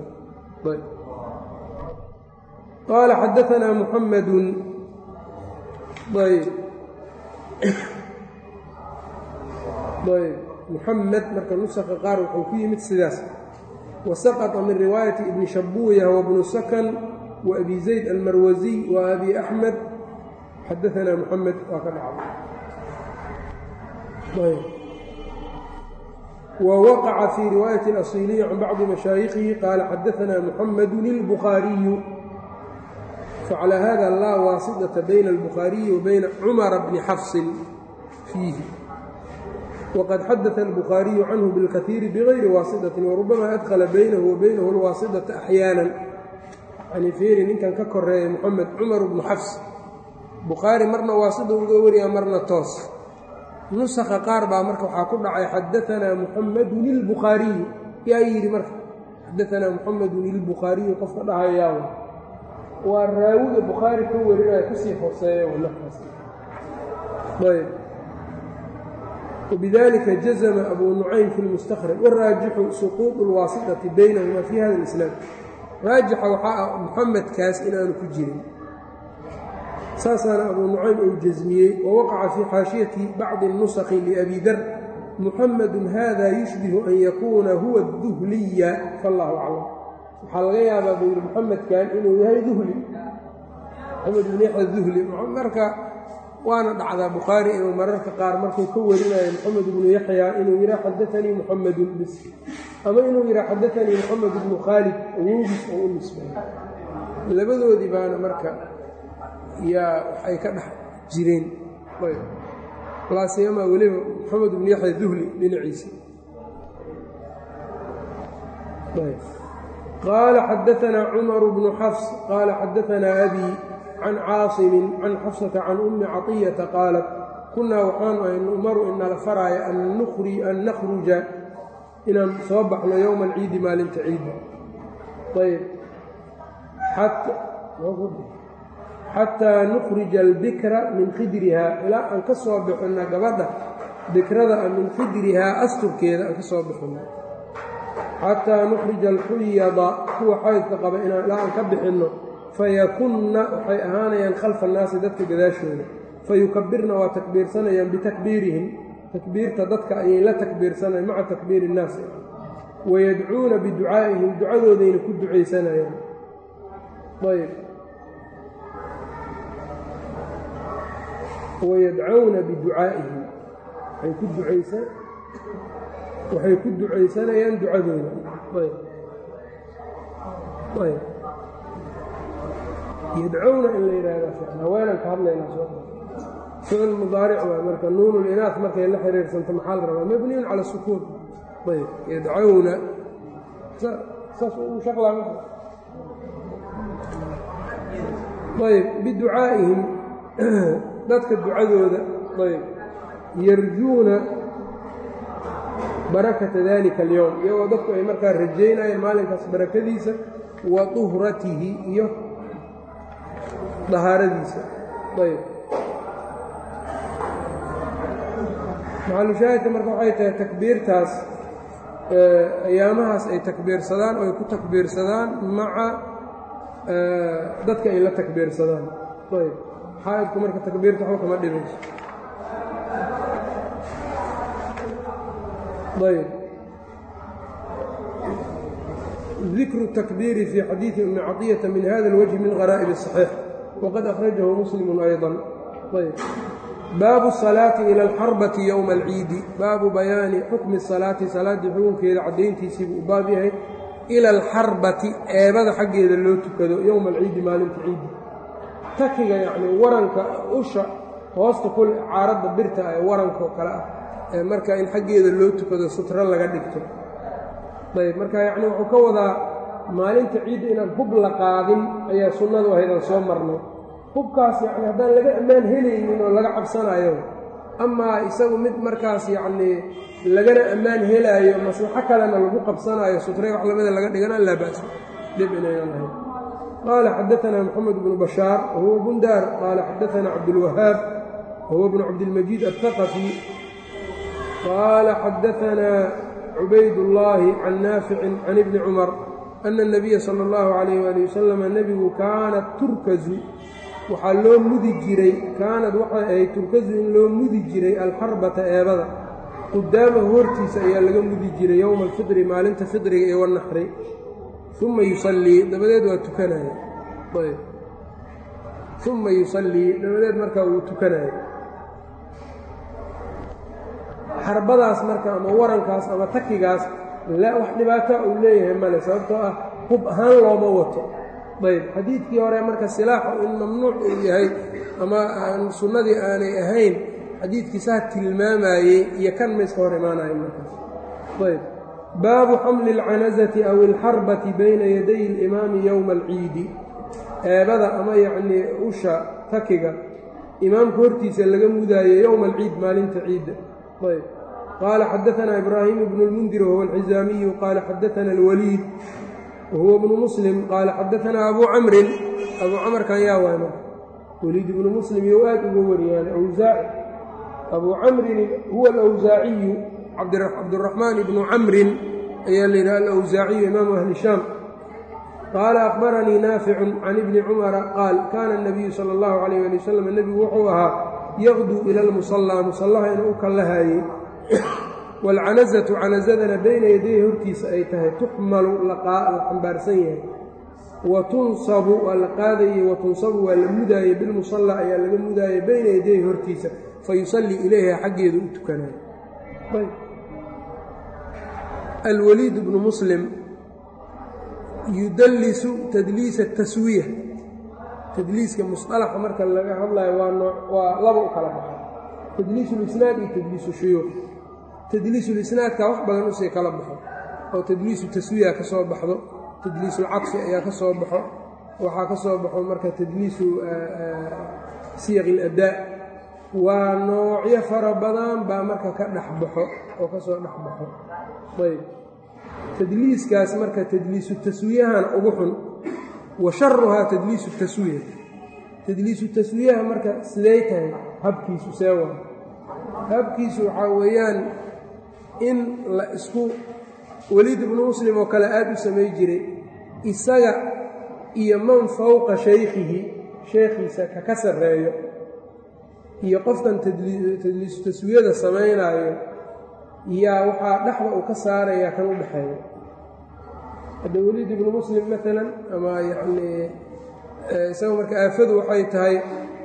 qaala xadaanaa muxamedun ayb ayb muxamed marka nusaka qaar wuxuu ku yimid sidaas wasaqطa min riwaayati ibni shabuuya wabnu sakan wa abi zayd almarwasiy wa abi axmed xadaanaa muxamed waa ka dhacay wwaqaca fii riwaayati اlasiliyi can bacdi mashaayikhihi qaala xadaanaa muxamedu اlbukhaariyu facalى hada laa waasiطaةa bayna اlbukhaariyi wa bayna cumara bni xafsin fiihi wqad xadaثa الbukhaariyu canhu bاlkaiiri bغayri waasiطaةi warubama adkla baynahu wa baynahu اlwaasiطaةa axyaana yani fiiri ninkan ka koreeya moxamed cumar bnu xafs bukhaari marna waasida uga wariya marna toos nusakha qaar baa marka waxaa ku dhacay xadaanaa muxamedun ilbukhaariyu yaa yidhi marka xadaanaa muxamedun ilbukhaariyu qofka dhahayaa waa raawiga bukhaari ka warinaya kusii hoseeya nakaas ayb wbidalika jazma abu nucaym fi lmustakhraj waraajixu suquuط اlwaasiطati baynahuma fi hada اlislaam raajixa waxaa ah muxamedkaas inaanu ku jirin saasaana abu nucaym uu jasmiyey wawaqaca fii xaashiyati bacdi nusakhi liabi dar muxamedun hada yushbihu an yakuuna huwa duhliya fallaahu aclam waxaa laga yaabaa buu yidhi muxamedkan inuu yahay duhli maxamed bn yaxya duhli marka waana dhacdaa bukhaari inuu mararka qaar markuu ka warinayo moxamed ibnu yaxya inuu yidhaha xadaanii muxamedun bis ama inuu yidhaha xadaanii moxamed ibnu khaalid awowgiis oo u nisbeeyo labadoodii baana marka yaa waxay ka dhex jireen laasiyama weliba moxamed ibnu yaxya duhli dhinaciisa qaala xadaanaa cumaru bnu xafs qaala xadaanaa abi can caasimin can xafsata can ummi caطiyata qaalat kunnaa waxaanu ahay nu'maru inala faraaya an nakhruja inaan soo baxno yowma alciidi maalinta ciidda ayb xataa nukhrija albikra min khidrihaa ilaa aan ka soo bixinno gabadha bikrada a min khidrihaa asturkeeda aan ka soo bixinno xataa nukhrija alxuyada kuwa xaydka qaba ilaa aan ka bixinno fayakunna waxay ahaanayaan khalfa annaasi dadka gadaashooda fayukabirna waa takbiirsanayaan bitakbiirihim takbiirta dadka ayay la takbiirsanayan maca takbiiri innaasi wayadcuuna biducaa'ihim ducadoodayna ku ducaysanayaan ayb wayadcawna biducaa'ihim waxay ku ducaysa waxay ku ducaysanayaan ducadooda ayb ayb yadcowna in la yidhaahda haweenan ka hadlaynaa soo ficil mudaaric waa marka nuun linaas markay la xiriirsanto maxaa la rabaa mabniyun cala sukuun ayb yadcowna saas u shaqlaa ayb biducaa'ihim dadka ducadooda ayb yarjuuna barakata dalika alyowm iyagoo dadku ay markaa rajaynayeen maalinkaas barakadiisa wa duhratihi iyo dahaaradiisa ayb maxalushaahidka marka waxay tahay takbiirtaas ayaamahaas ay takbiirsadaan oo ay ku takbiirsadaan maca dadka ay la takbiirsadaan ayb xaa'idku marka takbiirta waxba kama dhibayso ayb dikru الtakbiiri fii xadiiثi umi caطiyata min hada اlwجhi min غaraa'ib الصaxiix waqad akhrajahu muslim ayضا ayb baabu الصalaaةi ilى اlxarbati ywma اlciidi baabu bayaani xukmi الsalaati salaaddii xukunkeeda caddayntiisii buu u baab yahay ila alxarbati eebada xaggeeda loo tukado yowma alciidi maalinta ciidi takiga yacnii waranka usha hoosta kul caaradda birta ee warankaoo kale ah ee marka in xaggeeda loo tukado sutro laga dhigto ayb marka yacnii wuxuu ka wadaa maalinta ciidda inaan hub la qaadin ayaa sunnadu ahaydaan soo marnay hubkaas yacni haddaan laga ammaan helaynin oo laga cabsanayo amaa isagu mid markaas yacnii lagana ammaan helaayo maslaxo kalena lagu qabsanaayo sutre wax lamida laga dhigana laa ba'sa dhib inaynan lahayn qaala xadaanaa moxamed bnu bashaar wahuwa bundaar qaala xadaanaa cabdulwahaab wahuwa bnu cabdilmajiid aلthaqafi qaala xadaanaa cubaydullaahi can naaficin can ibni cumar ana اnabiya sala اllahu calayh waali wasalam nebigu kaanat turkazu waxaa loo mudi jiray kaanad waxay ahayd turkazu in loo mudi jiray alxarbata eebada qudaamahu hortiisa ayaa laga mudi jiray yowma alfidri maalinta fidriga iyo wanaxri uma yusallii dabadeed waa tukanaya ayb uma yusallii dabadeed markaa wuu tukanaya xarbadaas marka ama warankaas ama takigaas wax dhibaata uu leeyahay male sababtoo ah hub ahaan looma wato ayb xadiidkii hore marka silaaxu in mamnuuc uu yahay ama aan sunnadii aanay ahayn xadiidkii saa tilmaamayey iyo kan ma iska hor imaanayo markaas ayb baabu xamli اlcanazati aw اlxarbati bayna yaday اlimaami yowma alciidi eebada ama yacnii usha takiga imaamka hortiisa laga mudaayo yowma alciid maalinta ciidda ayb qaala xadaanaa ibraahim bnu اlmundir wahuwa alxizaamiyu qaala xadaana اlwaliid wahuwa bnu muslim qaala xadaanaa abu camrin abuu camarkan yaa waay marka waliid ibnu muslim you aad uga wariyaan awsaaci abuu camrin huwa alawsaaciyu cabduraxmaan ibnu camrin ayaa la yidhaha alawsaaciyu imaamu ahli shaam qaala akhbaranii naaficun can ibni cumara qaal kaana اnabiyu sala اllahu calayh ali wasalam nebigu wuxuu ahaa yaqduu ila lmusallaa musallaha inuu u kallahaayey waalcanazatu canazadana bayna yaday hortiisa ay tahay tuxmalu la xambaarsan yahay wa tunsabu waa la qaadayey wa tunsabu waa la mudaayey bilmusallaa ayaa laga mudaayey bayna yaday hortiisa fa yusallii ilayha xaggeedu u tukanayo alwaliid bnu muslim yudallisu tadliisa taswiya tadliiska musطalaxa marka laga hadlayo waa noo waa laba u kala baxo tadliisulisnaad iyo tadliisu shuyuuq tadliisulisnaadka wax badan usii kala baxo oo tadliisu taswiya ka soo baxdo tadliisulcadfi ayaa ka soo baxo waxaa ka soo baxo marka tadliisu siyaq iladaa waa noocyo fara badan baa marka ka dhex baxo oo ka soo dhex baxo ayb tadliiskaas marka tadliisu taswiyahan ugu xun wa sharuhaa tadliisu taswiya tadliisu taswiyaha marka siday tahay habkiisu see waa habkiisu waxaa weeyaan in la isku weliid ibnu muslim oo kale aad u samay jiray isaga iyo man fowqa shaykhihi sheekhiisa ka ka sarreeyo iyo qofkan tadliisu taswiyada samaynaayo yaa waxaa dhexda uu ka saarayaa kan u dhexeeya hadda weliid ibnu muslim maalan ama yacnii isagoo marka aafadu waxay tahay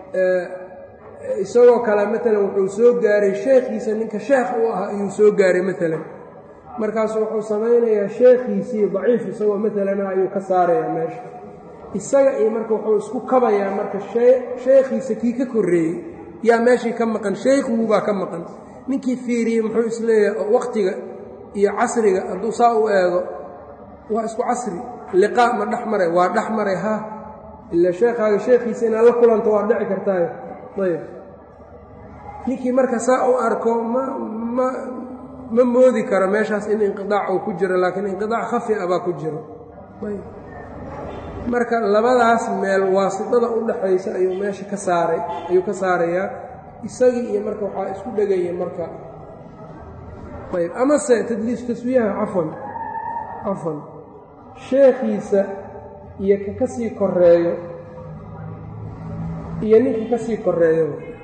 isagoo kale maalan wuxuu soo gaaray sheekhiisa ninka sheekh u ah ayuu soo gaaray maalan markaasu wuxuu samaynayaa sheekhiisii daciif isagoo maalan ah ayuu ka saarayaa meesha isaga iyo marka wuxuu isku kabayaa marka sheekhiisa kii ka korreeyey yaa meeshii ka maqan sheykhuubaa ka maqan ninkii fiiriyey muxuu isleeyahay oo wakhtiga iyo casriga hadduu saa u eego waa isku casri liqaa ma dhex maray waa dhex maray ha ila sheekhaaga sheekhiisa inaad la kulanto waa dhici kartaayo ayb ninkii marka saa u arko ma ma ma moodi karo meeshaas in inqidaac uu ku jiro laakiin inqidaac khafi a baa ku jiro ayb marka labadaas meel waasitada u dhaxaysa ayuu meesha ka saaray ayuu ka saarayaa isagii iyo marka waxaa isku dhegaya marka ayb amase tadliis taswiyaha cafwan cafwan sheekhiisa iyo ka ka sii koreeyo iyo ninka ka sii koreeyo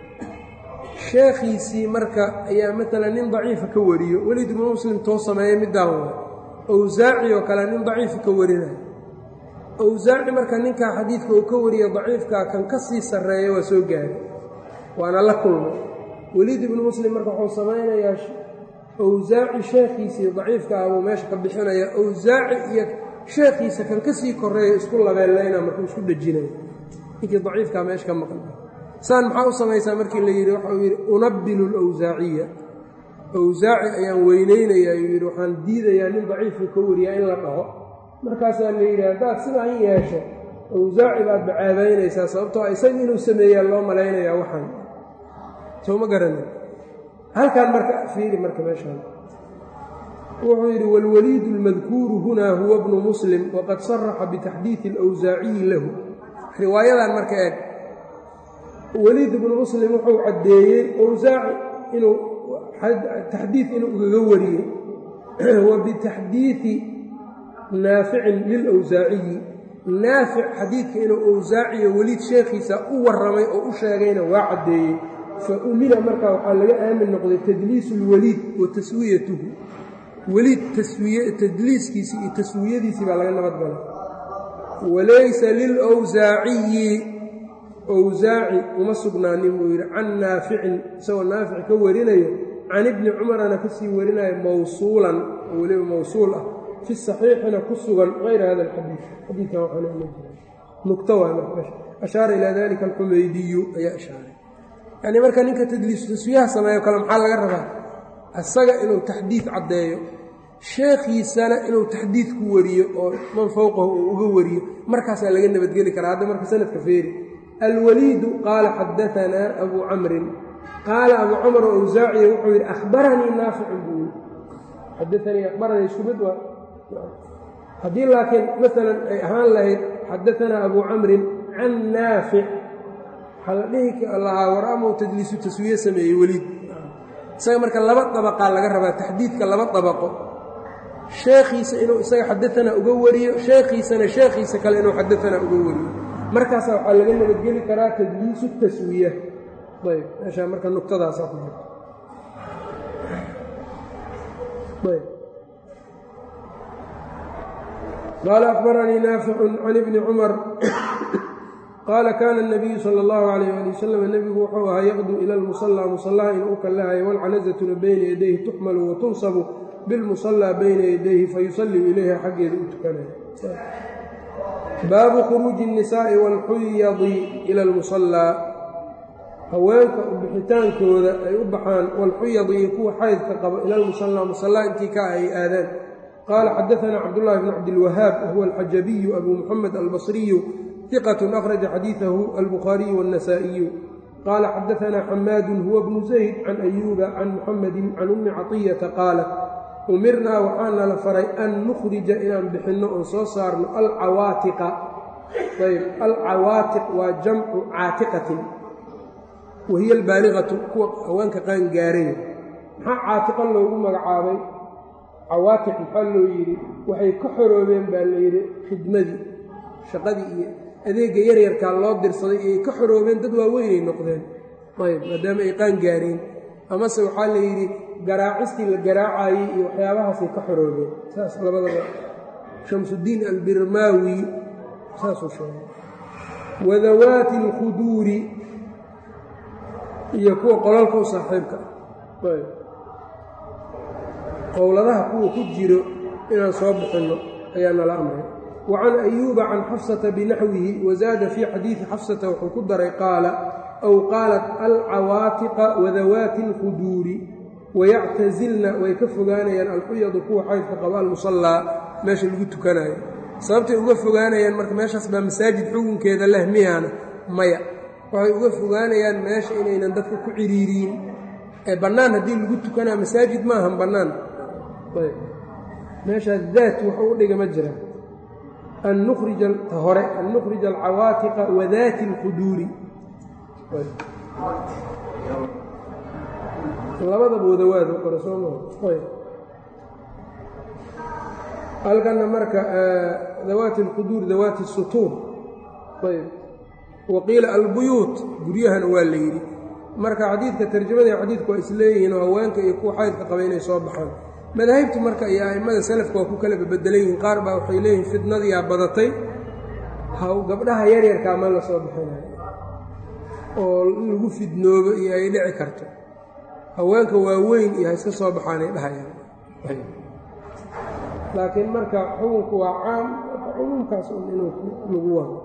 sheekhiisii marka ayaa maalan nin daciifa ka wariyo welid ibnu muslim too sameeya middaan wa awsaaci oo kale nin daciifa ka warinayo awsaaci marka ninkaa xadiidka uu ka wariyo daciifkaa kan ka sii sarreeya waa soo gaaray waana la kulmay weliid ibnu muslim marka wuxuu samaynayaa awsaaci sheekhiisii daciifka ah buu meesha ka bixinaya awsaaci iyo sheekhiisa kan ka sii koreeya isku labeellayna markuu isku dhejinaya ninkii daciifkaa meesha ka maqan saan maxaa u samaysaa markii la yidhi waxa uu yidhi unabbilu lawsaaciya awsaaci ayaan weynaynayaa yuu yidhi waxaan diidayaa nin daciifku ka wariyaa in la dhaho markaasaa la yidhi haddaad sidaan yeesho awsaaci baad bacaabaynaysaa sababtoo isaga inuu sameeyaa loo malaynayaa waxaan soo ma garanin halkaan marka fiiri marka meeshaan wuxuu yidhi wاlwaliid اlmadkuuru huna huwa bnu muslim waqad saraxa bitaxdiiثi اlawsaaciyi lahu riwaayadan marka eeg weliid ibnu muslim wuxuu caddeeyey awsaaci inuu taxdiid inuu ugaga wariyey wa bitaxdiiثi naaficin lilawsaaciyi naafic xadiidka inuu awsaaciyo weliid sheekhiisa u warramay oo u sheegayna waa caddeeyey fa umina markaa waxaa laga aamin noqday tadliisu اlweliid wa taswiyatuhu weliid tadliiskiisii iyo taswiyadiisii baa laga nabadgalay walaysa lilwsaaciyi wsaaci uma sugnaanin buu yidhi can naaficin isagoo naafic ka warinayo can ibni cumarana ka sii warinayo mawsuulan oo weliba mawsuul ah fi saxiixina ku sugan hayra hada alxadiid xadiidkan waxaana ima jira nugto waa marka ashaara ilaa dalika alxumaydiyu ayaa ishaaray yacnii marka ninka tadliisu taswiyaha sameeyo kale maxaa laga rabaa isaga inuu taxdiid caddeeyo sheekhiisana inuu taxdiid ku wariyo oo man fowqahu uu uga wariyo markaasaa laga nabadgeli karaa hadda marka sanadka feeri alwaliidu qaala xadaanaa abuu camrin qaala abuu camr oo awsaaciya wuxuu yidhi ahbaranii naaficun buu yidhi xadaanii ahbaranii isku mid waa haddii laakiin maalan ay ahaan lahayd xadaanaa abuu camrin can naafic waxaa la dhihi lahaa war amau tadliisu taswiye sameeyey weliid isaga marka laba dabaqaa laga rabaa taxdiidka laba dabaqo sheekhiisa inuu isaga xadaanaa uga wariyo sheekhiisana sheekhiisa kale inuu xadaanaa uga wariyo markaasa waxaa laga nabadgeli karaa tadliisu taswiya ayb meeshaa marka nuqtadaasaa ku jirta ayb qaala akbaranii naaficun can ibni cumar qaala kaana الnabiyu salى اllahu alayh ali wasalam nebigu wuxuu ahaa yaqduu ila lmusallaa musallaha inuu u kallahayo walcanazatuna bayna yadayhi tuxmalu watunsabu bilmusallaa bayna yadayhi fayusallii ilayha xaggeeda u tukanayo baabu khuruuji الnisaaءi wاlxuyadi ila اlmusallaa haweenka bixitaankooda ay u baxaan walxuyadi iyo kuwa xaydka qabo ila lmusallaa musallaa intii ka ay aadaan qaala xadaثana cabdullahi bn cabdilwahaab wahuwa alxajabiyu abu muxamed albasriyu ثqة أkhرaجa xadiiثahu الbخاaرiي والنasائiyu qاala xadaثna xamaad huwa bnu زayd can أyuuba can muxamedi can umi caطiyaةa qaalat umirnaa waxaana la faray an nukhrija inaan bixinno oon soo saarno alcawaatiqa ayb alcawaatiq waa jamcu caatiqatin wa hiya albaaligatu kuwa haweenka qaan gaaray maxaa caatiqa loogu magacaabay cawaatiq maxaa loo yidhi waxay ka xoroobeen baa la yidhi khidmadii shaqadii iyo adeegga yaryarkaa loo dirsaday iyay ka xoroobeen dad waaweynay noqdeen ayb maadaama ay qaan gaareen amase waxaa la yidhi garaacistii la garaacayey iyo waxyaabahaasay ka xoroobeen saas labadaba shamsudiin albirmaawi saasuu sheegay wadawaati alkhuduuri iyo kuwa qolalka u saaxiibka ah ayb qowladaha kuwa ku jiro inaan soo bixinno ayaa nala amray wacan ayuuba can xafsata binaxwihi wazaada fii xadiidi xafsata wuxuu ku daray qaala aw qaalat alcawaatiqa wadawaati alkhuduuri wayactasilna way ka fogaanayaan alxuyadu kuwa xaydka qaba almusallaa meesha lagu tukanayo sababtay uga fogaanayaan marka meeshaas baa masaajid xukunkeeda leh miyaana maya waxay uga fogaanayaan meesha inaynan dadka ku ciriiriyin ee bannaan haddii lagu tukanaa masaajid maahan bannaan meeshaas daat wuxuu u dhiga ma jira an nukhrija ta hore an nukhrija alcawaatiqa wadaati alkhuduuri labadaba wadawaad qore soo maa halkanna marka dawaati alquduur dawaati sutuur ayb wa qiila albuyuut guryahana waa la yidhi marka xadiidka tarjamada iyo xadiidku waa isleeyihiin oo haweenka iyo kuwa xaydka qaba inay soo baxaan madaahibtu marka iyo a'immada salafka waa ku kala babedelan yihiin qaar baa waxay leeyihiin fidnadiyaa badatay haw gabdhaha yaryarkaa ma la soo bixinayo oo lagu fidnoobo iyo ay dhici karto haweenka waaweyn iyo ha iska soo baxaanay dhahayaan laakiin marka xukunku waa caam cumuumkaas un inuu lagu wado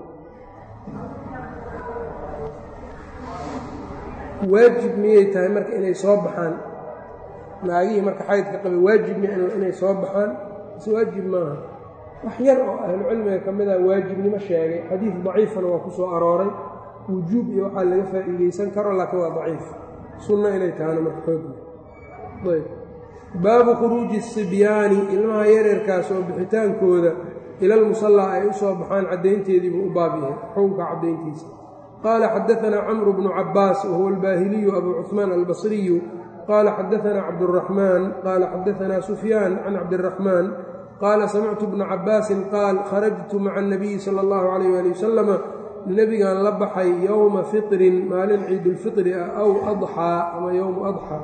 waajib miyay tahay marka inay soo baxaan naagihii marka xaydka qabay waajib miya inay soo baxaan mise waajib maaha wax yar oo ahlucilmiga ka mid ah waajibnimo sheegay xadiid daciifana waa ku soo arooray wujuub iyo waxaa laga faa'iidaysan karo laakiin waa daciif sunno inay tahana marka xoogna ayb baabu khuruuji sibyaani ilmaha yaryarkaas oo bixitaankooda ilal musallaa ay u soo baxaan caddaynteedii buu u baab yahay xukunka caddayntiisa qaala xadaanaa camru bnu cabbaas wahuwa albaahiliyu abu cuثmaan albasriyu qaala xadaanaa cabduraxmaan qaala xadaanaa sufyaan can cabdiraxmaan qaala samictu bna cabbaasin qaal kharajtu maca anabiyi sala allahu calayh waali wasalama nebigaan la baxay yowma fitrin maalin ciidulfitri ah aw adxaa ama yowmu adxaa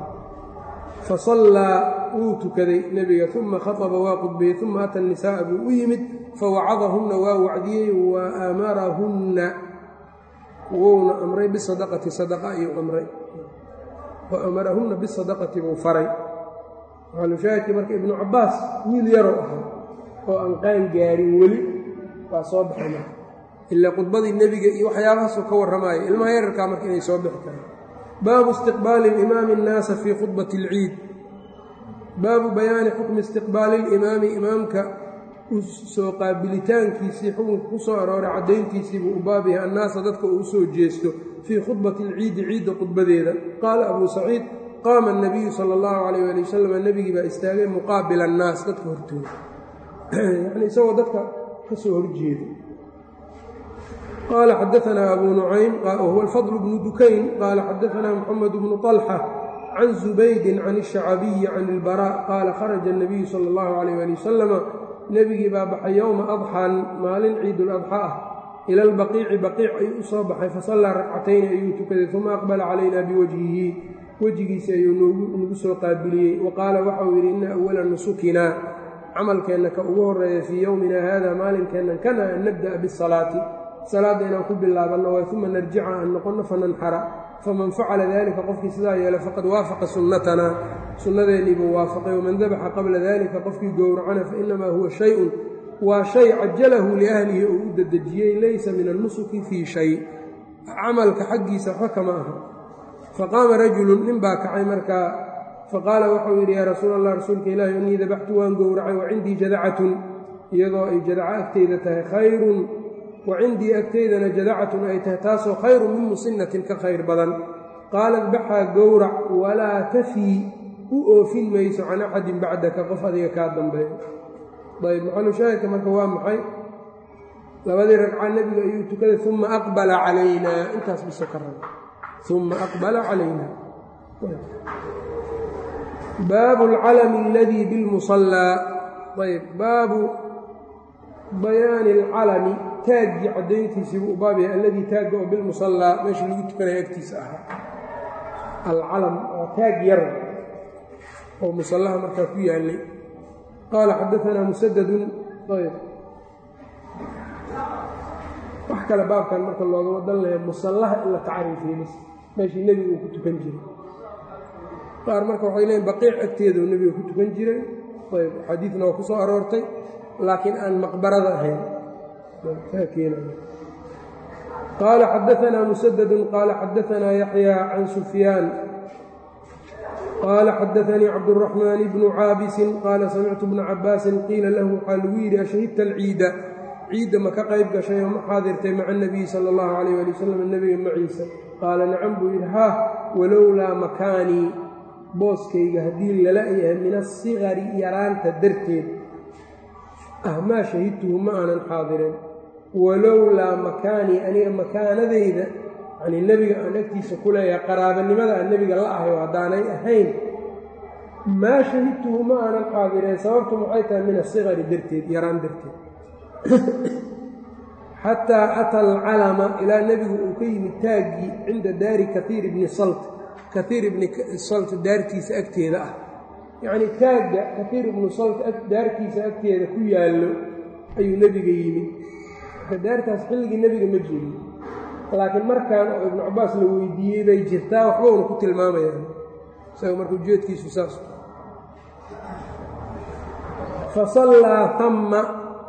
fasallaa wuu tukaday nebiga uma khaطba waa qudbayey uma ata nisaa'a buu u yimid fawacadahunna waa wacdiyey wa amarahunna wouna amray bisadaqati sadaqa ayuu amray wa amarahunna bisadaqati buu faray maxalushaahidkii marka ibnu cabbaas wiil yarow ahaa oo aan qaan gaarin weli waa soo baxay marka ilaa khudbadii nebiga iyo waxyaabahaasuu ka warramaaya ilmaha yararkaa marka inay soo bixi karaan baabu istiqbaali alimaami annaasa fii khudbati alciid baabu bayaani xukmi istiqbaali alimaami imaamka u soo qaabilitaankiisii xukunka ku soo arooray caddayntiisii buu u baab yahay annaasa dadka uu u soo jeesto fii khudbati alciidi ciidda khudbadeeda qaala abuu saciid qaama annabiyu sala allahu calayh waali wasalam nebigii baa istaagay muqaabila annaas dadka hortooda yacnii isagoo dadka ka soo horjeeda qال xdثna أbو نعيم wهو الفضل بن dukayn qال xdثna محمد بن طلحة عن زuبayd عن الشhacبي عن البراء qاla khرجa النبiyu slى الlه عليه لي وsلم nebigii baa baxay yowma أضxan maalin ciid الأضxى ah ilى الbaqiici baqiic ayuu u soo baxay fasallaa rakcatayni ayuu tukaday ثuma أqبla calayna biwجهihi wejigiisi ayuu nagu soo qaabiliyey وaqaala waxau yidhi ina أوla nusukina camalkeenna ka ugu horeeya fii yowmina hada maalinkeennan kana an nabdaأ bالصalaaةi salaadda inaan ku bilaabanno way uma narjica aan noqonno fananxara faman facala dalika qofkii sidaa yeela faqad waafaqa sunnatanaa sunnadeennii buu waafaqay waman dabaxa qabla dalika qofkii gowracana fainamaa huwa shay-un waa shay cajalahu liahlihi uu u dedejiyey laysa min annusuki fii shay camalka xaggiisa waxba kama aha faqaama rajulun nin baa kacay markaa faqaala waxau yidhi yaa rasuul allah rasuulka ilaahi innii dabaxtu waan gowracay wa cindii jadacatun iyadoo ay jadaco agteyda tahay khayrun wa cindii agteydana jadacatun ay tahay taasoo khayru min musinatin ka khayr badan qaalat baxaa gowrac walaa tafii u oofin mayso can axadin bacdaka qof adiga kaa dambeeyo ayb maxalushaahidka marka waa maxay labadii ragca nebiga ayuu tukaday uma aqbala calaynaa intaas biso ka raba uma aqbala calayna baabu alcalami aladii bilmusallaa ayb baabu bayaani alcalami taaggii caddayntiisii buu u baab yahay alladii taagga oo bilmusallaa meesha lagu tukanaya agtiisa ahaa alcalam waa taag yar oo musallaha markaa ku yaallay qaala xadaanaa musadadun ayb wax kale baabkan marka loogama dan laya musallaha in la tacriifiyo bis meeshii nebigu uu ku tukan jiray qaar marka waxay leeyiin baqiic agteeda uu nebiga ku tukan jiray ayb xadiidna waa ku soo aroortay laakiin aan maqbarada ahayn qaala xadaanaa musadadun qaala xadaanaa yaxyaa can sufyaan qaala xadaanii cabduraxmaan bnu caabisin qaala samictu bna cabaasin qiila lahu waxaa lagu yidhi ashahidta alciida ciidda ma ka qayb gashay oo ma xaadirtay maca anabiyi sala allahu calayh ali wasalam nebiga maciisa qaala nacam buu yidhi haa walowlaa makaanii booskayga haddii lala yahay min asigari yaraanta darteed ah maa shahidtuhu ma aanan xaadirin walowlaa makaanii aniga makaanadayda yanii nebiga aan agtiisa ku leeyahay qaraabanimada aan nebiga la ahay oo haddaanay ahayn maa shahidtuhu ma aanan xaadireen sababtu maxay tahay min asigari darteed yaraan darteed xataa ata alcalama ilaa nebigu uu ka yimid taaggii cinda daari kaiir ibni salt kaiir ibni salt daartiisa agteeda ah yacnii taagga kaiir ibnu salt daartiisa agteeda ku yaallo ayuu nebiga yimid marka daartaas xilligii nebiga ma jirin laakiin markan oo ibnu cabaas la weydiiyey bay jirtaa waxbowna ku tilmaamayaan isaga marka ujeedkiisu saas fasallaa ama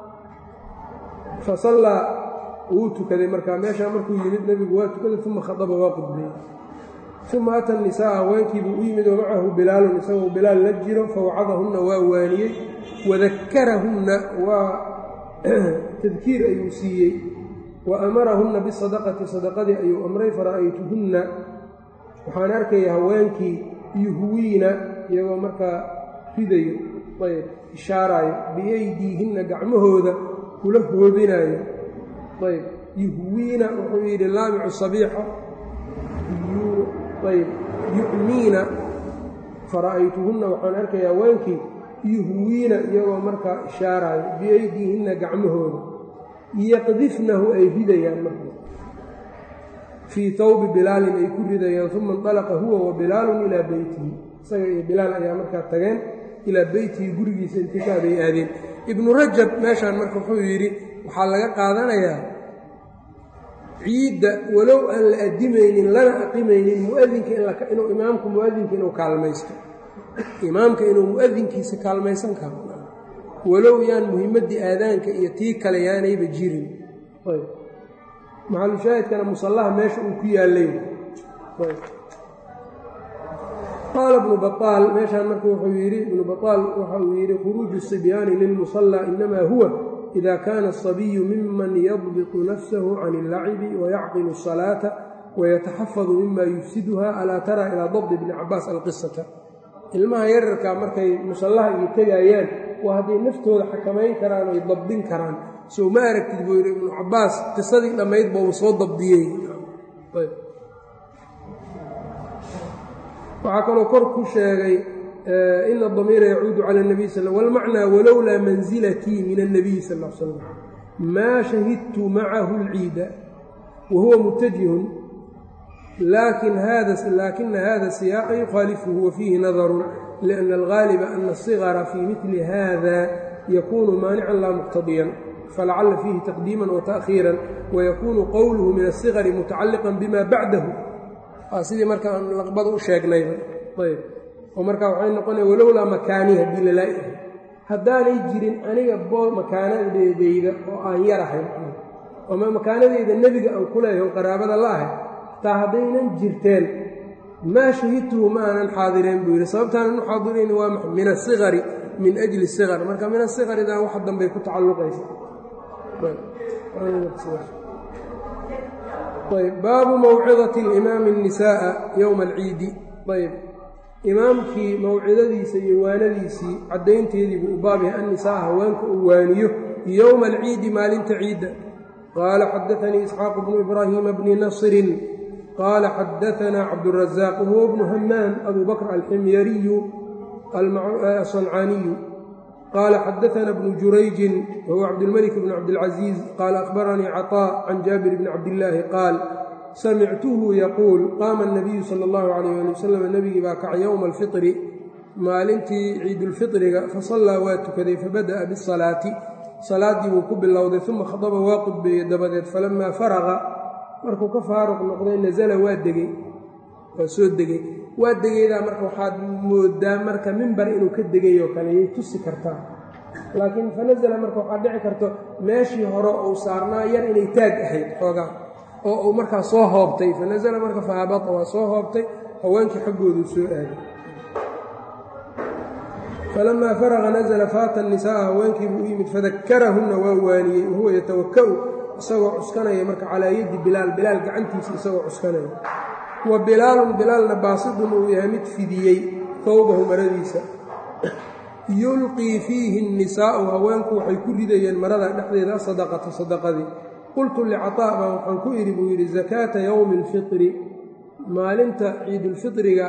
fasallaa wuu tukaday markaa meeshaa markuu yimid nebigu waa tukaday uma khadaba waa qudbeeyey uma ata nisaa haweenkiibuu u yimid oo macahu bilaalun isagoo bilaal la jiro fawacadahunna waa waaniyey wadakarahunna waa tadkiir ayuu siiyey wa amarahunna bisadaqati sadaqadii ayuu amray fara'aytuhunna waxaan arkaya haweenkii yuhwiina iyagoo markaa ridayo ayb ishaaraayo biyaydiihinna gacmahooda kula hoobinaayo ayb yuhwiina wuxuu yidhi laamicu sabiixa ayb yu'miina fara'aytuhunna waxaan arkaya haweenkii yuhwiina iyagoo markaa ishaaraayo biyaydiihinna gacmahooda yaqdifnahu ay ridayaan marka fii tawbi bilaalin ay ku ridayaan uma indalaqa huwa wa bilaalun ilaa beytihi isaga iyo bilaal ayaa markaa tageen ilaa beytihi gurigiisa intikaab ay aadeen ibnu rajab meeshaan marka wuxuu yidhi waxaa laga qaadanayaa ciidda walow aan la adimaynin lana aqimaynin muadinka inuu imaamku muadinka inuu kaalmaysto imaamka inuu muadinkiisa kaalmaysan karo walow yaan muhimaddii aadaanka iyo tii kale yaanayba jirin maxalushaahidkana musallaha meesha uu ku yaallay qaala ibnu baطaal meeshaan marka wuxuu yidhi ibnu baطaal waxa uu yidhi khuruuju sibyaani lilmusallaa inamaa huwa ida kaana asabiyu miman yadbiqu nafsahu can اllacibi wayacqilu الsalaata wayataxafadu mima yufsiduha alaa tara ilaa dabdi ibni cabaas alqisata ilmaha yararkaa markay musallaha iyo tegayaan waa hadday naftooda xakamayn karaan oy dabdin karaan sow ma aragtid buu yidhi ibnu cabaas qisadii dhammayd ba uu soo dabdiyey waxaa kaloo kor ku sheegay ina damiira yacuudu cala اnabiy sal wاlmacnaa walowlaa manzilatii min الnabiyi sal l slam maa shahidtu macahu اlciida wa huwa mutajihun laakina hada siyaaqa yukhaalifuhu wa fiihi nadaru liأna algaaliba ana الصigara fii midli hada yakunu maanican laa muqtadiyan falacala fiihi taqdiima وataأkhiira wayakunu qowluhu min الصigari mutacaliqa bima bacdahu waa sidii marka aan laqbada u sheegnayba ayb oo marka waxay noqonaya walowlaa makaanii haddii lalaa-yahay haddaanay jirin aniga boo makaanadeedayda oo aan yarahay ama makaanadeyda nebiga aan ku leeyahay oo qaraabada la ahay taa haddaynan jirteen maa shahidtuhu ma aanan xaadireen buu yidhi sababtaanan u xaadirayni waa maxa min asigari min ajli sigar marka min asigaridan wax dambay ku tacalluqaysa ayb baabu mawcidati alimaami الnisaaءa yowma alciidi ayb imaamkii mawcidadiisa iyo waanadiisii caddaynteedii buu u baab yahay annisaa haweenka uu waaniyo yowma alciidi maalinta ciidda qaala xadaanii isxaaqu bnu ibraahiima bni nasrin qaala xadaanaa cabdurazaaq wahuwa bnu hamaan abu bakr alximyariyu asancaaniyu qaala xadaana bnu jurayjin wahuwa cabdilmalik bn cabdilcaziiz qaala akhbaranii caطaa can jaabir bni cabdillaahi qaal samictuhu yaquul qaama الnabiyu sala اllahu calayh ali wasalam nebigii baa kacay yowma alfitri maalintii ciidulfitriga fasallaa waa tukaday fabada'a bisalaati salaaddii buu ku bilowday uma khadaba waa qudbeeyey dabadeed falamaa faraqa markuu ka faaruq noqday nasala waa degey waa soo degey waa degeydaa marka waxaad moodaa marka mimbar inuu ka degay oo kale yay tusi kartaa laakiin fanasala marka waxaad dhici karto meeshii hore uu saarnaa yar inay taag ahayd xoogaa oo uu markaa soo hoobtay fanasala marka fahabata waa soo hoobtay haweenkii xaggooduu soo aaday falamaa faraqa nasala faata nisaaa haweenkiibuu u yimid fadakarahunna waa waaniyey wahuwa yatawaka'u isagoo cuskanaya marka calaa yadi bilaal bilaal gacantiisa isagoo cuskanaya wa bilaalun bilaalna baasidun uu yahay mid fidiyey towbahu maradiisa yulqii fiihi nnisaa'u haweenku waxay ku ridayeen marada dhexdeeda asadaqata sadaqadii qultu licataa baan waxaan ku idhi buu yidhi sakaata yowmi alfitri maalinta ciidulfitriga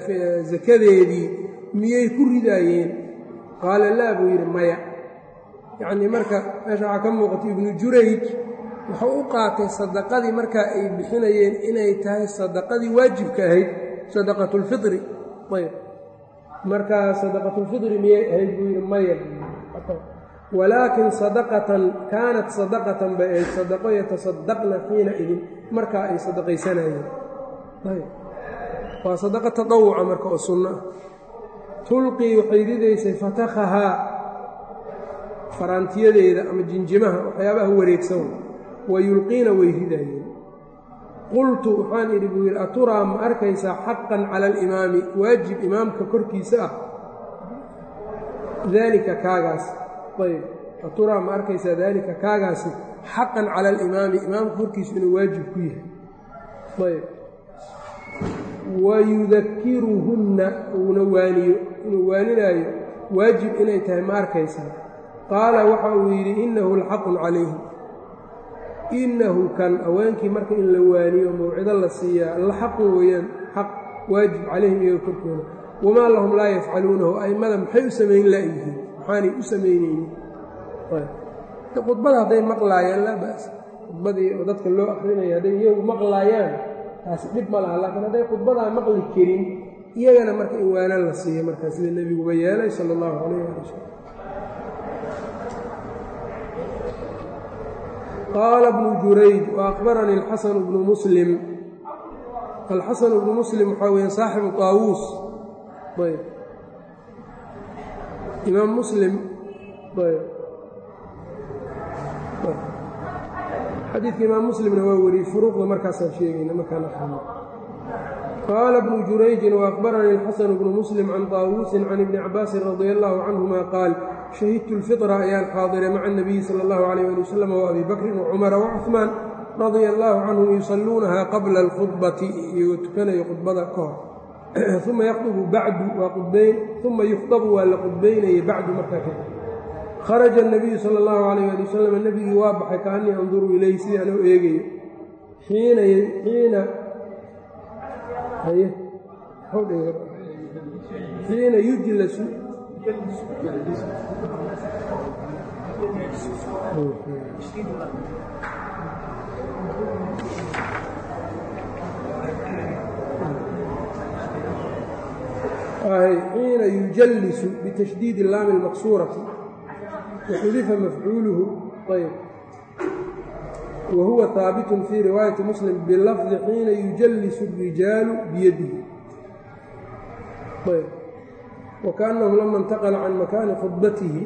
sakadeedii miyay ku ridaayeen qaala laa buu yidhi maya yacnii marka meesha waxaa ka muuqata ibnu jurayj wuxuu u qaatay sadaqadii markaa ay bixinayeen inay tahay sadaqadii waajibka ahayd sadaqatulfitri ayb markaa sadaqatulfitri miyay ahayd buu yidhi maya walaakin sadaqatan kaanat sadaqatan bay ahayd sadaqo yatasadaqna xiina idin markaa ay sadaqaysanayeen waa sadaqa tadawuca marka oo sunno ah tulqii waxay ridaysay fatakhahaa faraantiyadeeda ama jinjimaha waxyaabaha wareegsan wa yulqiina way ridayeen qultu waxaan idhi buu yidhi aturaa ma arkaysaa xaqan cala alimaami waajib imaamka korkiisa ah daalika kaagaas ayb aturaa ma arkaysaa daalika kaagaasi xaqan cala alimaami imaamka korkiisu inuu waajib ku yahay ayb wayudakiruhunna uuna waaniyo inuu waaninaayo waajib inay tahay ma arkaysaa qaala waxa uu yidhi innahu laxaqun calayhim innahu kan haweenkii marka in la waaniyo mawcido la siiyaa la xaqun weeyaan xaq waajib calayhim iyaga korkooda wamaa lahum laa yafcaluunahu a'immada maxay u samayn la'yihiin maxaanay u samaynaynin khudbada hadday maqlaayaan laa ba'as khudbadii oo dadka loo akrinaya hadday iyagu maqlaayaan taasi dhib ma laha laakiin hadday khudbadaa maqli karin iyagana marka in waanaan la siiya markaa sida nebiguba yeelay sala allahu calayh ali wasalam qaala bnu jurayj waakbaranii alxasanu bnu muslim alxasanu bnu muslim waxaa weya saaxibu taawuus ayb imaam muslim ayb xadiidka imaam muslimna waa wariyey furuuqda markaasaan sheegayna markaan aqrino qaala bnu jurayjin waakbaranii alxasanu bnu muslim can taawuusin can ibni cabaasin radia allahu canhuma qaal shahidtu lfitra ayaan xaadiray maca anabiyi sala allahu calayh ali wasalam waabi bakrin wacumara wacuhmaan radia allahu canhum yusalluunaha qabla alkhudbati iyagoo tukanayo khudbada ka hor uma yakhdubu bacdu waa qudbayn uma yukhdabu waa la qudbaynayay bacdu markaa kadib kharaja anabiyu sala allahu calayh ali wasalam nebigii waa baxay kaanii anduru ilayhi sidii anoo eegayo xiina xiina xiina yujlasu xiina yujallisu bitashdiidi laami اlmaqsuurati waxudifa mafcuuluhu ayb wa huwa haabitun fii riwaayati muslim bilafdi xiina yujallisu اrijaalu biyadihi ayb wakaأnnahu lama اntaqla can makaani khudbatihi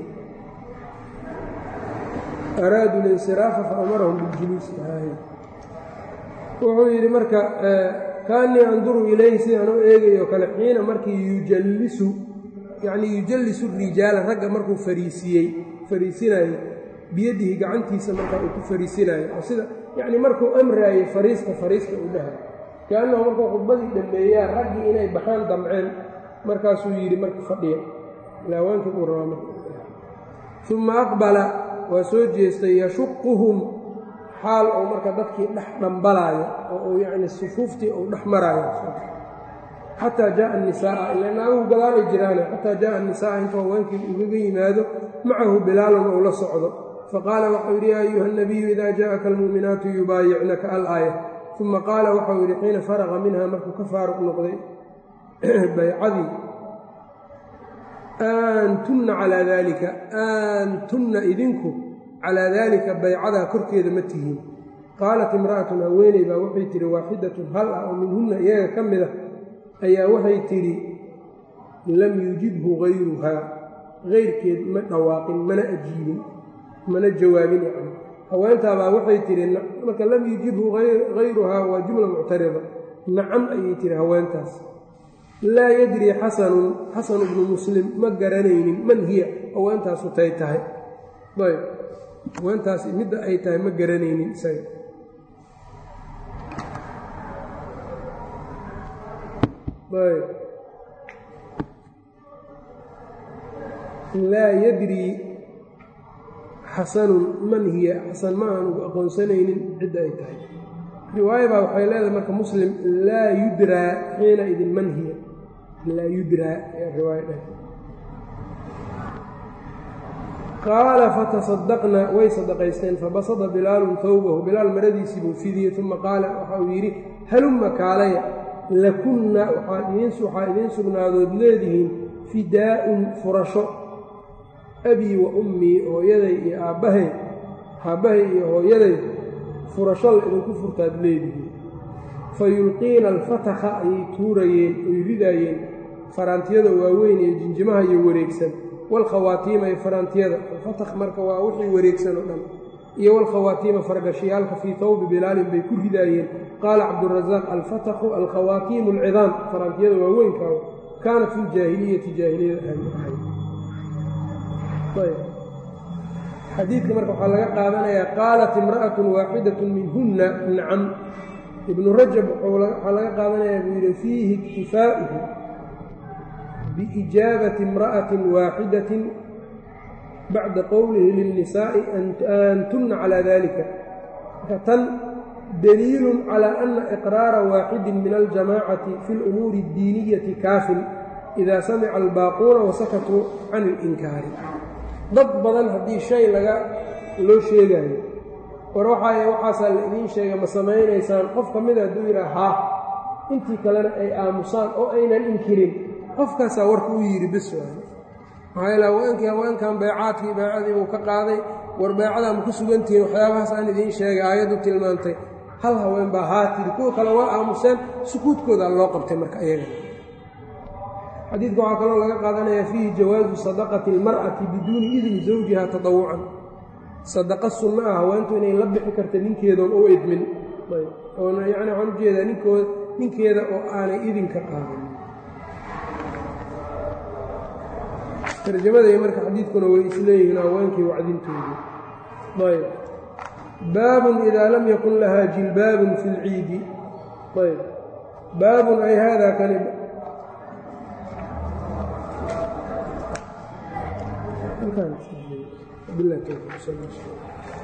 araaduu linsiraafa faamarahum biljuluusi wuxuu yidhi marka kaanii anduru ilayhi sidaan u eegayo kale xiina markii yujallisu yacnii yujallisu rijaala ragga markuu fariisiyey fariisinayo biyadihi gacantiisa markaa uu ku fariisinayo oo sida yacnii markuu amraayey fariista fariista uu dhahay kaannahu markuu khudbadii dhammeeyaa raggii inay baxaan damceen markaasuu yidhi marka fadhiya ilaawaanka buu rabaa marka uma aqbala waa soo jeestay yashuquhum xaal oo marka dadkii dhex dhambalaayo oo uu yacni sufuuftii uu dhex maraayo xataa jaءa الnisaaa ila naaguhu gadaalay jiraane xataa jaءa الnisaaa intuu haweenkii ugaga yimaado macahu bilaalun ou la socdo faqaala waxau yidhi yaa ayuha الnabiyu ida jaءaka almuuminaatu yubaayicnaka alaaya uma qaala waxau yidhi xiina faraqa minha markuu ka faaruq noqday baycadii aantunna calaa daalika aantunna idinku calaa daalika baycadaa korkeeda ma tihiin qaalat imra'atun haweeney baa waxay tidhi waaxidatun hal ah oo minhunna iyaga ka mid a ayaa waxay tidhi lam yujibhu hayruhaa hayrkeed ma dhawaaqin mana ajiibin mana jawaabin yacni haweentaabaa waxay tidhi marka lam yujibhu hayruhaa waa jumla muctarida nacam ayay tidhi haweentaas laa yadrii xasanun xasanu bnu muslim ma garanaynin man hiya haweentaasu tay tahay ayb haweentaas midda ay tahay ma garanaynin isaga ayb laa yadrii xasanun man hiya xasan ma aanu aqoonsanaynin cidda ay tahay riwaaya baa waxay leedahay marka muslim laa yudraa xiina idin man hiya laa yudraa ayaa riwaaya dheh qaala fatasadaqna way sadaqaysteen fabasada bilaalun towbahu bilaal maradiisii buu fidiyey uma qaala waxa uu yidhi halumma kaalaya lakunna waxaa idiin sugnaadood leedihiin fidaa'un furasho abii wa ummii hooyaday iyo aabbahay aabbahay iyo hooyaday furasho la idinku furtaad leedihiin fa yulqiina alfatakha ayay tuurayeen oy ridaayeen faraantiyada waaweyn iyo jinjimaha iyo wareegsan walkhawaatiima iyo faraantiyada alfatakh marka waa wixii wareegsan oo dhan iyo walkhawaatiima fargashiyaalka fii tawbi bilaalin bay ku ridaayeen qaala cabdurasaaq alfatakhu alkhawaatiimu alcidaam faraantiyada waaweynka kaanat fi ljaahiliyati jaahiliyada ahay xadiidka marka waxaa laga qaadanayaa qaalat imra'atun waaxidatun minhunna nacam ibnu rajab waxaa laga qaadanayaa buu yidhi fiihi iktifaa'uhu biijaabati imra'atin waaxidatin bacda qowlihi lilnisaa'i antunna calaa dalika marka tan daliilun calaa ana iqraara waaxidin min aljamaacati fi lumuuri addiiniyati kaafin idaa samica albaaquuna wasakatuu can ilinkaari dad badan haddii shay laga loo sheegaayo war waxaay waxaasaa la idiin sheega ma samaynaysaan qof ka mida hadduu yidhaha haa intii kalena ay aamusaan oo aynan inkirin qofkaasaa warka u yidhi bis waay maxaa yaele haweenkii haweenkan beecaadkii beecadii buu ka qaaday war beecadaa ma ku sugantihiin waxyaabahaas aan idiin sheegay aayaddu tilmaantay hal haween baa haa tiri kuwa kale waa aamuseen sukuudkoodaa loo qabtay marka iyaga xadiidka waxaa kaloo laga qaadanayaa fiihi jawaasu sadaqati almar'ati biduuni idni zawjiha tadawucan sadaqa sunno ah haweentu inay la bixi karta ninkeedoon u idmin oona yacni waxaan ujeedaa ninkooda ninkeeda oo aanay idinka qaadin tarjamada marka xadiidkuna way isleeyihiin haweenkii wacdintoodii ayb baabun idaa lam yakun lahaa jilbaabun fi lciidi ayb baabun ay haadaa kani بالله التوفيق